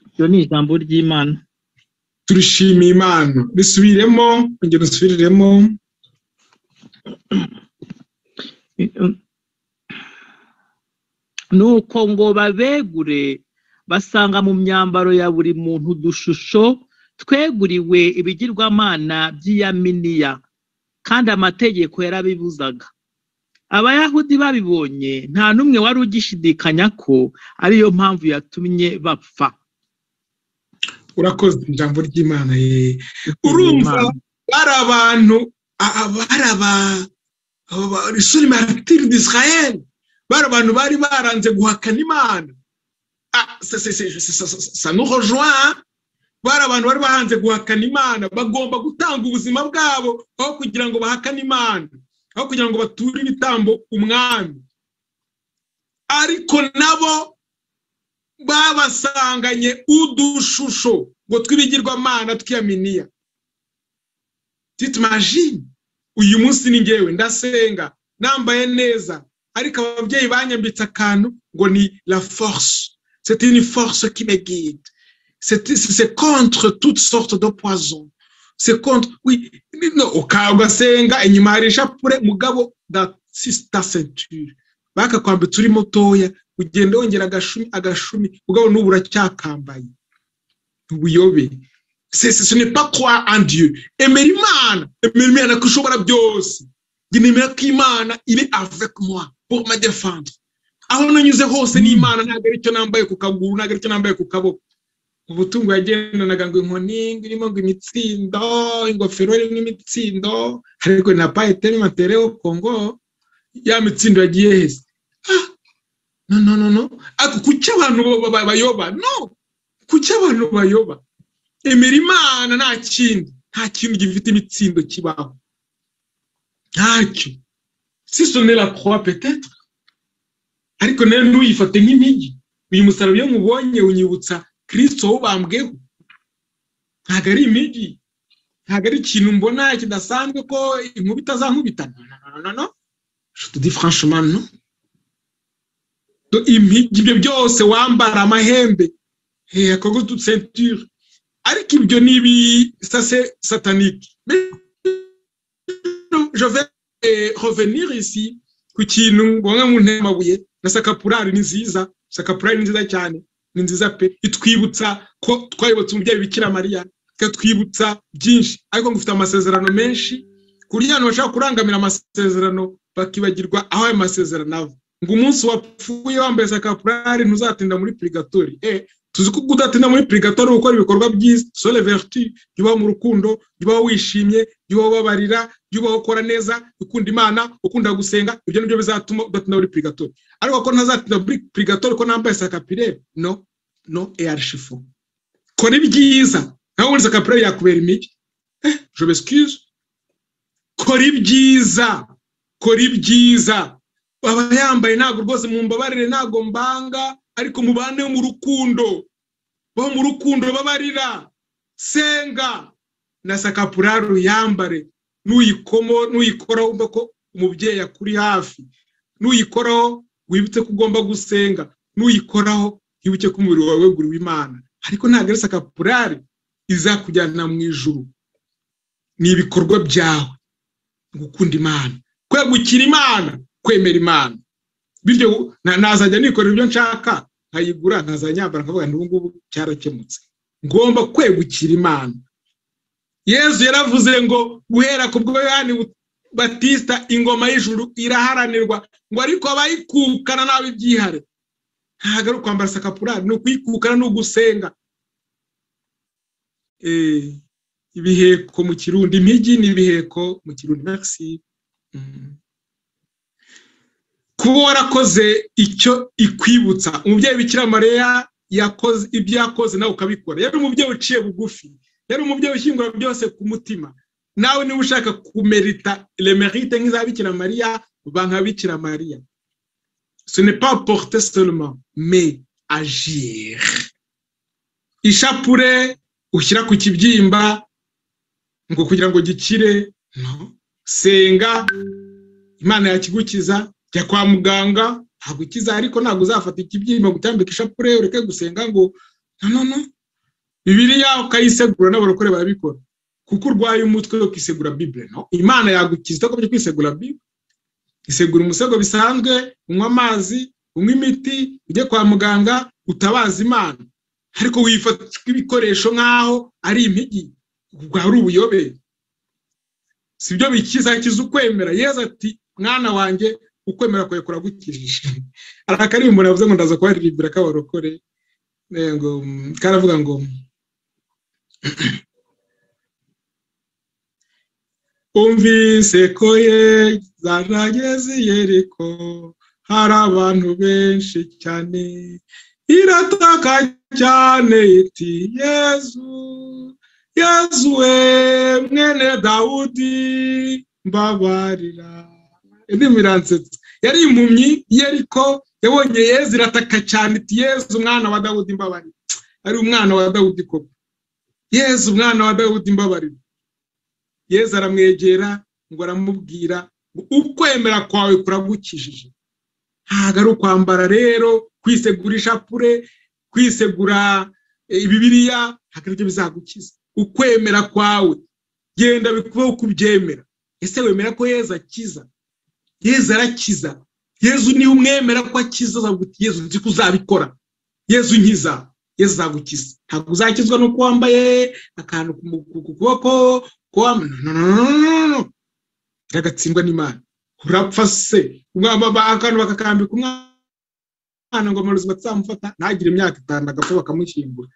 iryo ni ijambo ry'imana turishimiye imana risubiremo ongera usubiremo nuko ngo babegure basanga mu myambaro ya buri muntu udushusho tweguriwe ibigirwamana by'iyaminiya kandi amategeko yarabibuzaga abayahudi babibonye nta n'umwe wari ugishidikanya ko ariyo mpamvu yatumye bapfa urakoze ijambo ry'imana ye urumva bari abantu aba- bari aba aba- risuri maratiri d'israel bari abantu bari baranze guhakana imana Ah, ça- ça- ça- ça- ça- ça- ça nous rejoint. bari abantu bari bahanze guhakana imana bagomba gutanga ubuzima bwabo aho kugira ngo bahakane imana aho kugira ngo bature ibitambo umwami ariko nabo babasanganye udushusho ngo tw'ibigirwamana tw'iyaminiya titumajine uyu munsi ni ngewe ndasenga nambaye neza ariko ababyeyi banyambitse akantu ngo ni la force c'est une force qui me guide c'est c'est contre toutes sortes de poisons c'est contre oui no ugasenga inyuma hari ishapure mugabo da sista ceinture bakakwambitse uri mutoya ugenda wongera agashumi agashumi mugabo n'ubu uracyakambaye ubuyobe C'est- c'est- ce n'est pas croire en Dieu. Emera Imana, emera Imana ko ishobora byose. Njye nemera ko Imana iri avec moi pour me défendre. Aho nanyuze hose ni Imana ntabwo ari icyo nambaye ku kaguru, ntabwo ari icyo nambaye ku kaboko. Ubutungo yagendanaga ngo inkoni, ngo irimo ngo imitsindo, ingofero irimo imitsindo, ariko na pas été matériau Congo, ya mitsindo yagiye hese. Ah, no, no, no, no. Ako kuki abantu bo- ba- bayoba? No. Kuki abantu bayoba? emera imana nta kindi nta kintu gifite imitsindo kibaho ntacyo si sonera croix peut-être ariko nayo ntuyifate nk'intigi uyu musaraba iyo mubonye unyibutsa kirisito wubambweho ntabwo ari imigi ntabwo ari ikintu mbona kidasanzwe ko inkubita itazankubita no no no no je te dis franchement no Do impigi ibyo byose wambara amahembe eh akogo toute ceinture ariko ibyo ni ibi sase satanike je vais eh, revenir ici ku kintu bamwe mu ntebe amabuye na sakapurari ni nziza sakapurari ni nziza cyane ni nziza pe itwibutsa ko twayobotse umubyeyi bikira mariya ikatwibutsa byinshi ariko ngo ufite amasezerano menshi ku buryo abantu bashobora kurangamira amasezerano bakibagirwa aho ayo masezerano ava ngo umunsi wapfuye wambaye sakapurari ntuzatinda muri purigatori eh tuzi ko udatinda muri purigatori gukora ibikorwa byiza sole vertu jya ubaho mu rukundo jya ubaho wishimye jya ubaho ubabarira jya ubaho ukora neza ukunda imana ukunda gusenga ibyo nibyo bizatuma udatinda muri purigatori ariko ko ntazatinda muri purigatori ko nambaye sakapire no no eyarishifo kora ibyiza nawe ubundi sakapire yakubera imigi Eh, je m'excuse kora ibyiza kora ibyiza baba yambaye ntabwo rwose mumbabarire ntabwo mbanga ariko mubane mu rukundo bo mu rukundo babarira senga na sakapuraru yambare n'uyikomo n'uyikoraho wumva ko umubyeyi akuri hafi n'uyikoraho wibutse ko ugomba gusenga n'uyikoraho wibuke ko umubiri wawe weguriwe imana ariko ntabwo ari sakapurari izakujyana mu ijuru ni ibikorwa byawe gukunda imana kwegukira imana kwemera imana bityo nazajya nikorera ibyo nshaka nkayigura nkazanyambara nkavuga ngo ngubu cyarakemutse ngomba kwegukira imana yezu yaravuze ngo guhera ku bwo yohani batista ingoma y'ijuru iraharanirwa ngo ariko abayikukana nabi ibyihare ntabwo ari ukwambara sakapurari ni ukuyikukana ni ugusenga ibiheko mu kirundi impigi ni ibiheko mu kirundi makisi kuba warakoze icyo ikwibutsa umubyeyi bikira mariya yakoze ibyo yakoze nawe ukabikora yari umubyeyi uciye bugufi yari umubyeyi ushyingura byose ku mutima nawe niba ushaka kumerita remerite nk'izabikira mariya ba nkabikira mariya pas porte seulement mais agir ishapure ushyira ku kibyimba ngo kugira ngo gikire senga imana yakigukiza jya kwa muganga ntabwo ukiza ariko ntabwo uzafata ikibyimba gutambika ishapure ureke gusenga ngo noneho bibiriya ukayisegura n'abarokore barabikora kuko urwaye umutwe wo kwisegura bibure no imana yagukiza utakobye kwisegura bibure isegura umusego bisanzwe unywa amazi unywa imiti ujye kwa muganga utabaza imana ariko wifatwa ibikoresho nk'aho ari impigi ubwo hari ubuyobe si byo bikiza kiza ukwemera yeza ati mwana wanjye ukwemera kwawe kuragukijije hari akaririmbo umuntu yavuze ngo ndaza kubaririmbira k'abarokore karavuga ngo umvise ko yarageze yeriko hari abantu benshi cyane irataka cyane iti yezu yezu we mwene dawudi mbabarira indi miransetsa yari impumyi yeriko yabonye yezu irataka cyane iti yezu umwana wa dawudi mbabarira ari umwana wa dawudi koko yezu umwana wa dawudi mbabarira yezu aramwegera ngo aramubwira ukwemera kwawe kuragukijije ntabwo ari ukwambara rero kwisegura ishapure kwisegura ibibiriya ntabwo aribyo bizagukiza ukwemera kwawe genda bikubaho uko ubyemera ese wemera ko yezu akiza yezu arakiza yezu niba umwemera ko akiza yezu nzi ko uzabikora yezu nkiza yezu azagukiza ntabwo uzakizwa n'uko wambaye akantu ku kuboko kagatsindwa n'imana urapfa se akantu bakakambika umwana ngo amarozi batazamufata ntagire imyaka itanu agapfa bakamushyingura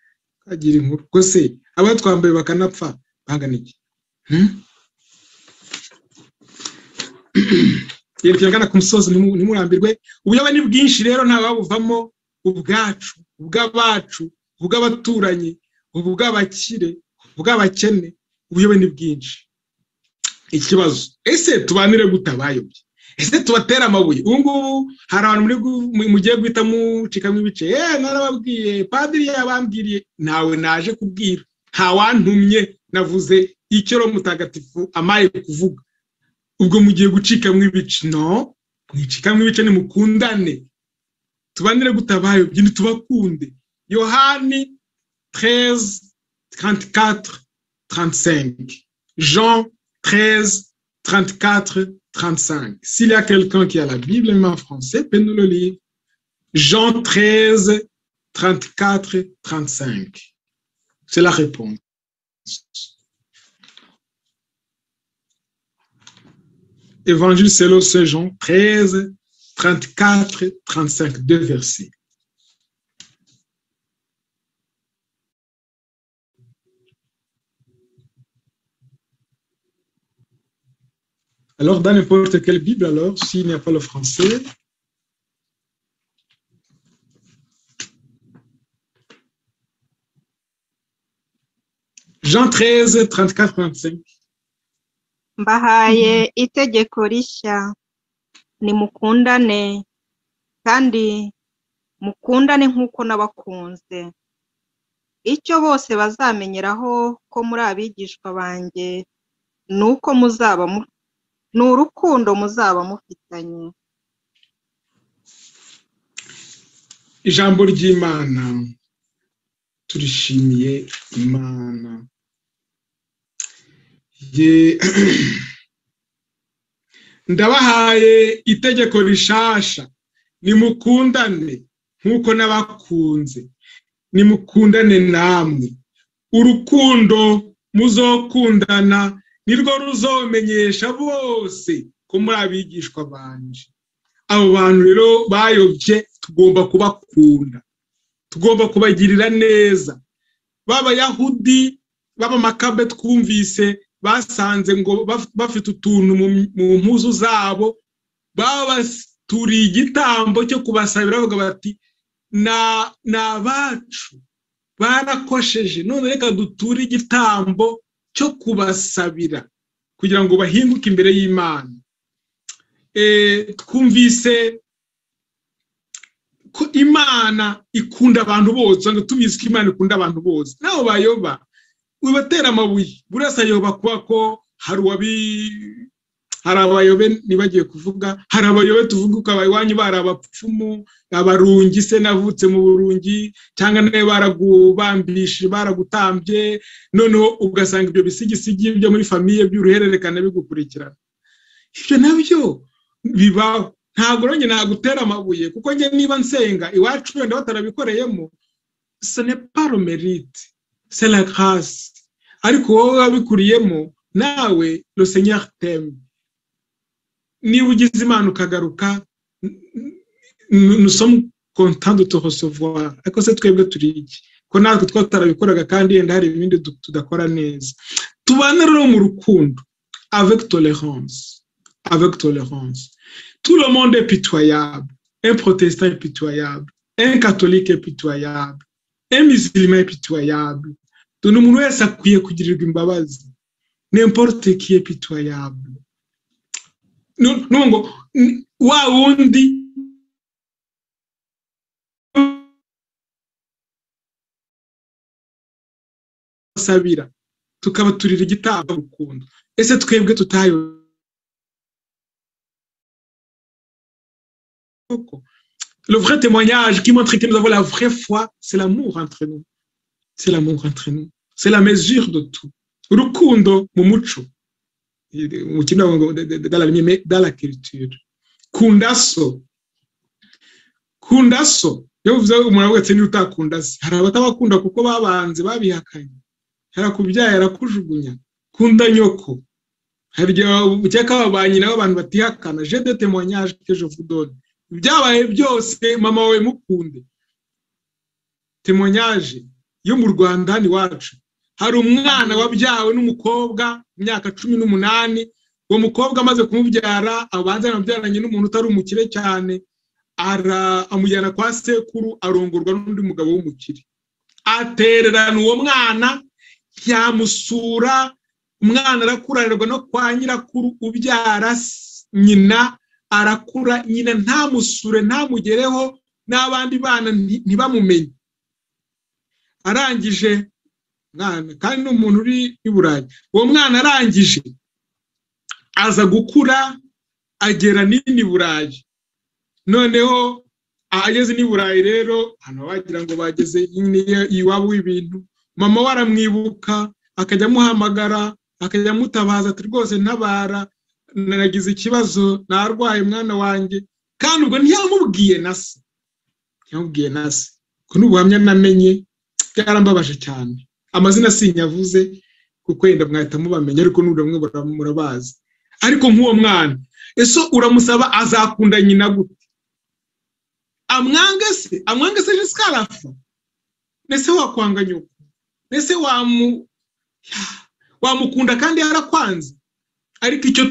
kagira inkuru ko se aba twambaye bakanapfa bangana iki yerekeye agana ku musozi ntimurambirwe ubuyobe ni bwinshi rero ntawabuvamo ubwacu ubw'abacu ubw'abaturanyi ubw'abakire ubw'abakene ubuyobe ni bwinshi ikibazo ese tubanire gute abayobye ese tubatere amabuye ubu ngubu hari abantu mugiye guhita mucikamo ibice yewe narababwiye padiri yabambwiriye ntawe naje kubwira ntawantumye navuze icyo ro mutagatifu amaye kuvuga ubwo mugiye gucikamo ibice no mwicikamo ibice nimukundane tubanire gute abayobye ntitubakunde yohani tereze taranti katire 35. Jean 13, 34, 35. S'il y a quelqu'un qui a la Bible en français, peut nous le lire. Jean 13, 34, 35. C'est la réponse. Évangile selon Saint Jean 13, 34, 35, deux versets. Alors, dans n'importe quelle Bible, alors, s'il n'y a pas le français, Jean 13, 34, 35. mbahaye itegeko rishya nimukundane kandi mukundane nk'uko nabakunze icyo bose bazamenyeraho ko muri abigishwa banjye ni uko muzaba ni urukundo muzaba mufitanye ijambo ry'imana turishimiye imana Ye- ndabahaye itegeko rishasha nimukundane nk'uko n'abakunze nimukundane namwe urukundo muzokundana nirwo ruzomenyesha bose ko muri abigishwa banje abo bantu rero bayobye tugomba kubakunda tugomba kubagirira neza b'abayahudi b'abamakabe twumvise basanze ngo baf- bafite utuntu mu mu mpuzu zabo babaturiye igitambo cyo kubasabira bavuga bati "Na- ni abacu barakosheje none reka duture igitambo cyo kubasabira kugira ngo bahinduke imbere y'imana Eh, twumvise ko imana ikunda abantu bose usanga tubizi ko imana ikunda abantu bose naho bayoba wibatera amabuye buri wese ayoba kuba ko hari uwabi hari abayobe ntibagiye kuvuga hari abayobe tuvuga ukaba iwanyu bari abapfumu abarungi se navutse mu burungi cyangwa nawe baragubambishe baragutambye noneho ugasanga ibyo bisigisigi byo muri famiye by'uruhererekane bigukurikirana ibyo nabyo bibaho ntabwo nanjye nagutera amabuye kuko njye niba nsenga iwacu wenda batarabikoreyemo seneparo merite c'est la grâce ariko wowe wabikuriyemo nawe le seigneur t'aime niba ugize imana ukagaruka n- n- nous sommes contents de te recevoir ariko se twebwe turi iki ko natwe twaba tutarabikoraga kandi yenda hari ibindi du- tudakora neza tubane rero mu rukundo avec tolérance avec tolérance tout le monde est pitoyable un protestant est pitoyable un catholique est pitoyable un musulman est pitoyable dore umuntu wese akwiye kugirirwa imbabazi n'importe qui est pitoyable Nu- nu ngo ni- wa wundi sabira tukabaturira igitambo rukundo ese twebwe tutayo Koko. le vrai témoignage qui montre que nous avons la vraie foi, c'est l'amour entre nous. C'est l'amour entre nous. C'est la mesure de tout. Rukundo mumucho. Mu kinago- Dans la, dans la culture. Kundaso. Kundaso. Iyo uvuze umuntu wese niba utakunda se. Hari abatabakunda kuko babanze babihakanye. Hari akubyaye arakujugunya. Kunda nyoko. Hari igihe ukeka ababanye nabo abantu batihakana. Je de témoignage que je vous donne. ibyabaye byose mama wawe mukunde temonyage yo mu rwanda hano iwacu hari umwana wabyawe n'umukobwa imyaka cumi n'umunani uwo mukobwa amaze kumubyara abanza yanabyaranye n'umuntu utari umukire cyane ara- amujyana kwa sekuru arongorwa n'undi mugabo w'umukire atererana uwo mwana yamusura umwana arakuranirwa no kwa nyirakuru ubyara s- nyina arakura nyina ntamusure ntamugereho n'abandi bana nti- ntibamumenye arangije mwana kandi ni umuntu uri i burayi uwo mwana arangije aza gukura agera n'ini burayi noneho ahageze n'i burayi rero hano wagira ngo bageze nyine iwabo w'ibintu mama we aramwibuka akajya amuhamagara akajya amutabaza ati rwose ntabara naragize ikibazo narwaye umwana wanjye kandi ubwo ntiyamubwiye na se ntiyamubwiye na se ubwo ni ubuhamya namenye bwarambabaje cyane amazina sinyavuze kuko yenda mwahita mubamenya ariko n'uramwe murabazi ariko nk'uwo mwana ese uramusaba azakunda nyina gute amwange se amwange se jisika arapfa mbese wakwanga nyoko mbese wamu wamukunda kandi yarakwanze ariko icyo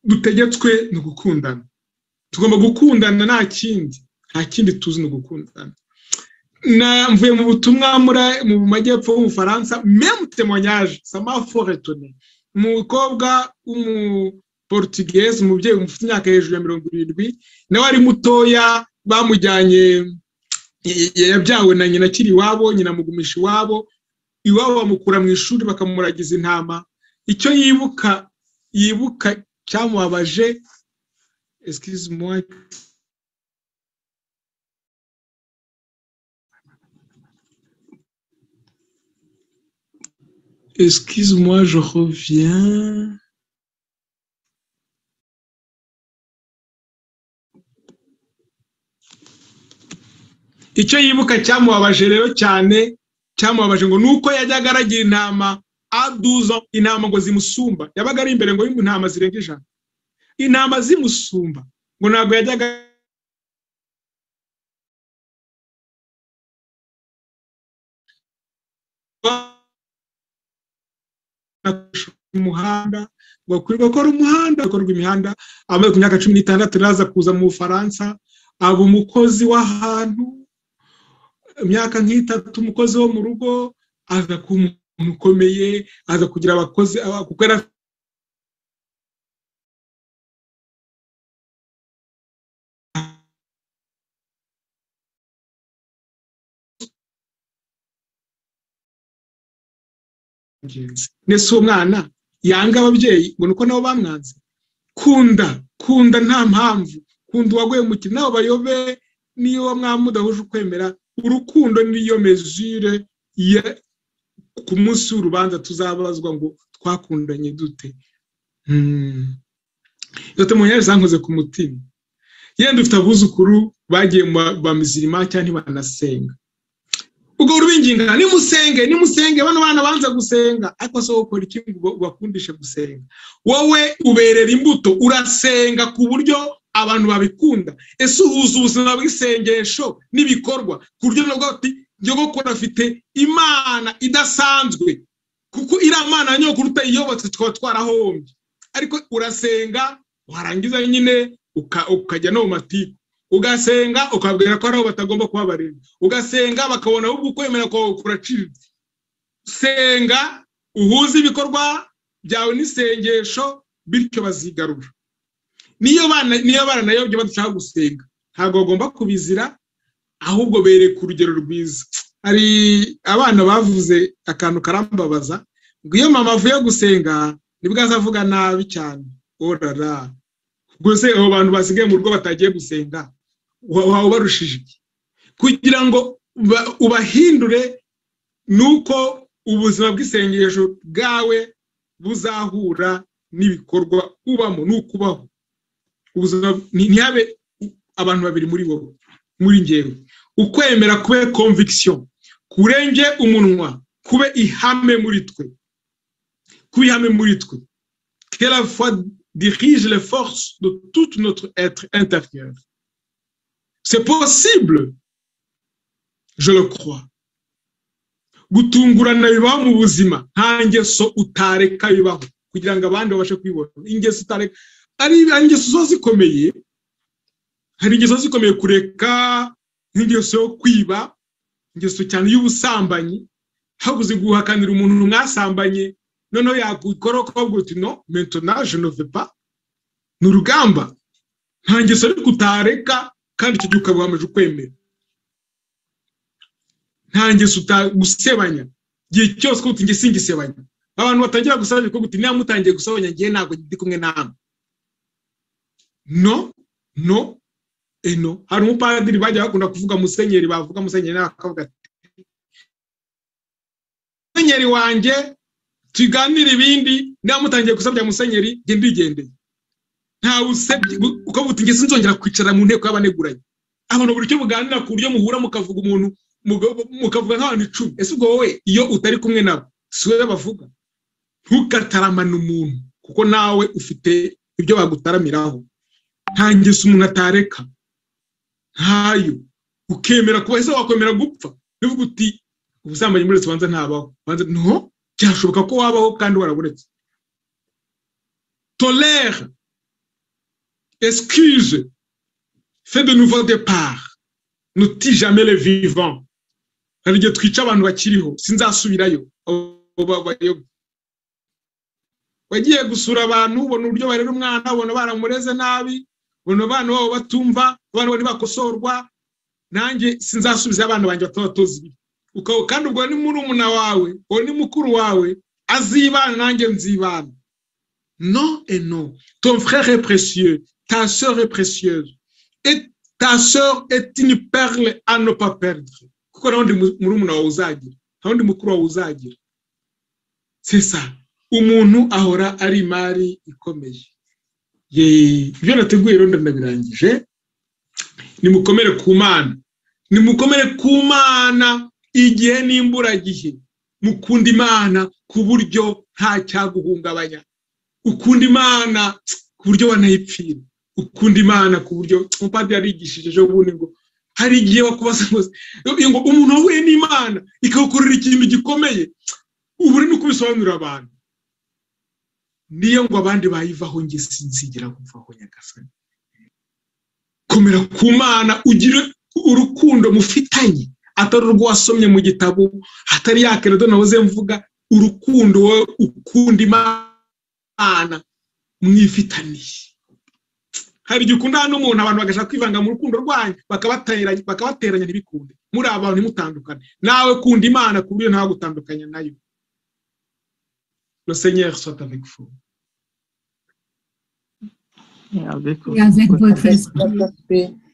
dutegetswe ni ugukundana tugomba gukundana nta kindi nta kindi tuzi ni ugukundana Na- mvuye mu butumwa muri mu majyepfo y'ubufaransa memu temonyage samafo retone umukobwa w'umuportugese umubyeyi ufite imyaka hejuru ya mirongo irindwi nawe ari mutoya bamujyanye y- y- yabyawe na nyina akiri iwabo nyina amugumisha iwabo iwabo bamukura mu ishuri bakamuragiza intama icyo yibuka yibuka cyamubabaje excuse moi Excuse-moi, je reviens. icyo yibuka cyamubabaje rero cyane cyamubabaje ngo ni uko yajyaga aragira intama aduzo intama ngo zimusumba yabaga ari imbere ngo intama zirenga ijana intama zimusumba ngo ntabwo yajyaga umuhanda ngo akwiye gukora umuhanda akorwa imihanda amaze ku myaka cumi n'itandatu naza kuza mu bufaransa aba umukozi w'ahantu imyaka nk'itatu umukozi wo mu rugo aza kuba umuntu ukomeye aza kugira abakozi kuko yari nese uwo mwana yanga ababyeyi ngo uko nabo bamwanze kunda kunda nta mpamvu kunda uwaguye mukino nawe bayobe niyo wamwamudahuje ukwemera urukundo niyo mezire ku munsi w'urubanza tuzabazwa ngo twakundanye dute dute mu nyari zankoze ku mutima yenda ufite abuzukuru bagiye ba mizirima cyangwa ntibanasenga ubwo rubinginga nimusenge nimusenge bano bana banza gusenga ariko se ukora iki ngo ubakundishe gusenga wowe uberera imbuto urasenga ku buryo abantu babikunda ese uhuza ubuzima bw'isengesho n'ibikorwa ku buryo nyogokuru afite imana idasanzwe kuko iriya mana ya nyogokuru utayiyobotse twaba twarahombye ariko urasenga warangiza nyine ukajya no mu matiku ugasenga ukabwira ko ari aho batagomba kubabarira ugasenga bakabona ahubwo ukwemera kwawe kuraciriritse senga uhuze ibikorwa byawe n'isengesho bityo bazigarura niyo bana niyo bana nayo byo badashaka gusenga ntabwo bagomba kubizira ahubwo bereka urugero rwiza hari abana bavuze akantu karambabaza ngo iyo mama avuye gusenga nibwo azavuga nabi cyane orara gusa abo bantu basigaye mu rugo batagiye gusenga waba ubarushije iki kugira ngo ubahindure ni uko ubuzima bw'isengesho bwawe buzahura n'ibikorwa ubamo ni ukubaho ntihabe abantu babiri muri wowe muri ngewe ukwemera kube komvikisiyo kurenge umunwa kube ihame muri twe kuba ihame muri twe kera fwa dirige le force de tout notre être intérieur c'est possible je le crois gutungurana bibaho mu buzima nta ngeso utareka bibaho kugira ngo abandi babashe kwibona ingeso utareka hari ingeso zo zikomeye hari ingeso zikomeye kureka nk'ingeso yo kwiba ingeso cyane y'ubusambanyi habuze guhakanira umuntu mwasambanye noneho yakora ukabwira uti no mentonaje novepa ni urugamba nta ngeso ariko utareka kandi icyo gihe ukaba wamaze ukwemera nta ngeso utagusebanya igihe cyose ko utinge singisebanya abantu batangira gusabanya ko guti niba mutangiye gusebanya ngewe ntabwo ndi kumwe namwe no no eno hari umupadiri bajya bakunda kuvuga musenyeri bavuga musenyeri nawe akavuga ati musenyeri wanjye tuganire ibindi niba mutangiye gusabya musenyeri jye ndigendeye ntawe usebye uko butinge sinzongera kwicara mu nteko y'abaneguranye abantu buri cyo muganira ku buryo muhura mukavuga umuntu mukavuga nk'abantu icumi ese ubwo wowe iyo utari kumwe nabo si wowe bavuga ntukataramane umuntu kuko nawe ufite ibyo bagutaramiraho nta ngeso umuntu atareka ntayo ukemera kuba ese wakwemera gupfa bivuga uti ubusambanyi muri leta ubanza ntabaho ubanza nto byashoboka ko wabaho kandi warabonetse tolere excuse fait de nouveau départ nuti jamais le vivant hari igihe twica abantu bakiriho sinzasubirayo wagiye gusura abantu ubona uburyo barera umwana ubona baramureze nabi ubona abana babo batumva abana babo ntibakosorwa nanjye sinzasubiza abana banjye batabatoza ibi ukaba kandi ubwo ni murumuna wawe uwo ni mukuru wawe azibana nanjye nzibana no et no ton frère est précieux ta sœur est précieuse et ta sœur est une perle à ne pas perdre kuko nta wundi murumuna wawe uzagira nta wundi mukuru wawe uzagira sesa umuntu ahora ari imari ikomeye Yee, ibyo nateguye rero ndabirangije nimukomere ku mana nimukomere ku mana igihe n'imburagihe mukunda imana ku buryo nta cyaguhungabanya ukunda imana ku buryo wanayipfira ukunda imana ku buryo umupadiri yarigishije ejo bundi ngo hari igihe wakubaza ngo umuntu wahuye n'imana ikagukorera ikintu gikomeye ubu uri no kubisobanurira abantu niyo ngo abandi bayivaho nge sinzigera kuvaho nyagasani komera ku mana ugire urukundo mufitanye atari urwo wasomye mu gitabo atari ya keredo nahoze mvuga urukundo wowe ukunda imana mwifitaniye hari igihe ukunda n'umuntu abantu bagashaka kwivanga mu rukundo rwanyu bakabateranya ntibikunde muri abantu ntimutandukane nawe kunda imana ku buryo ntawe gutandukanya nayo le Seigneur soit avec vous. Et avec Et avec votre esprit.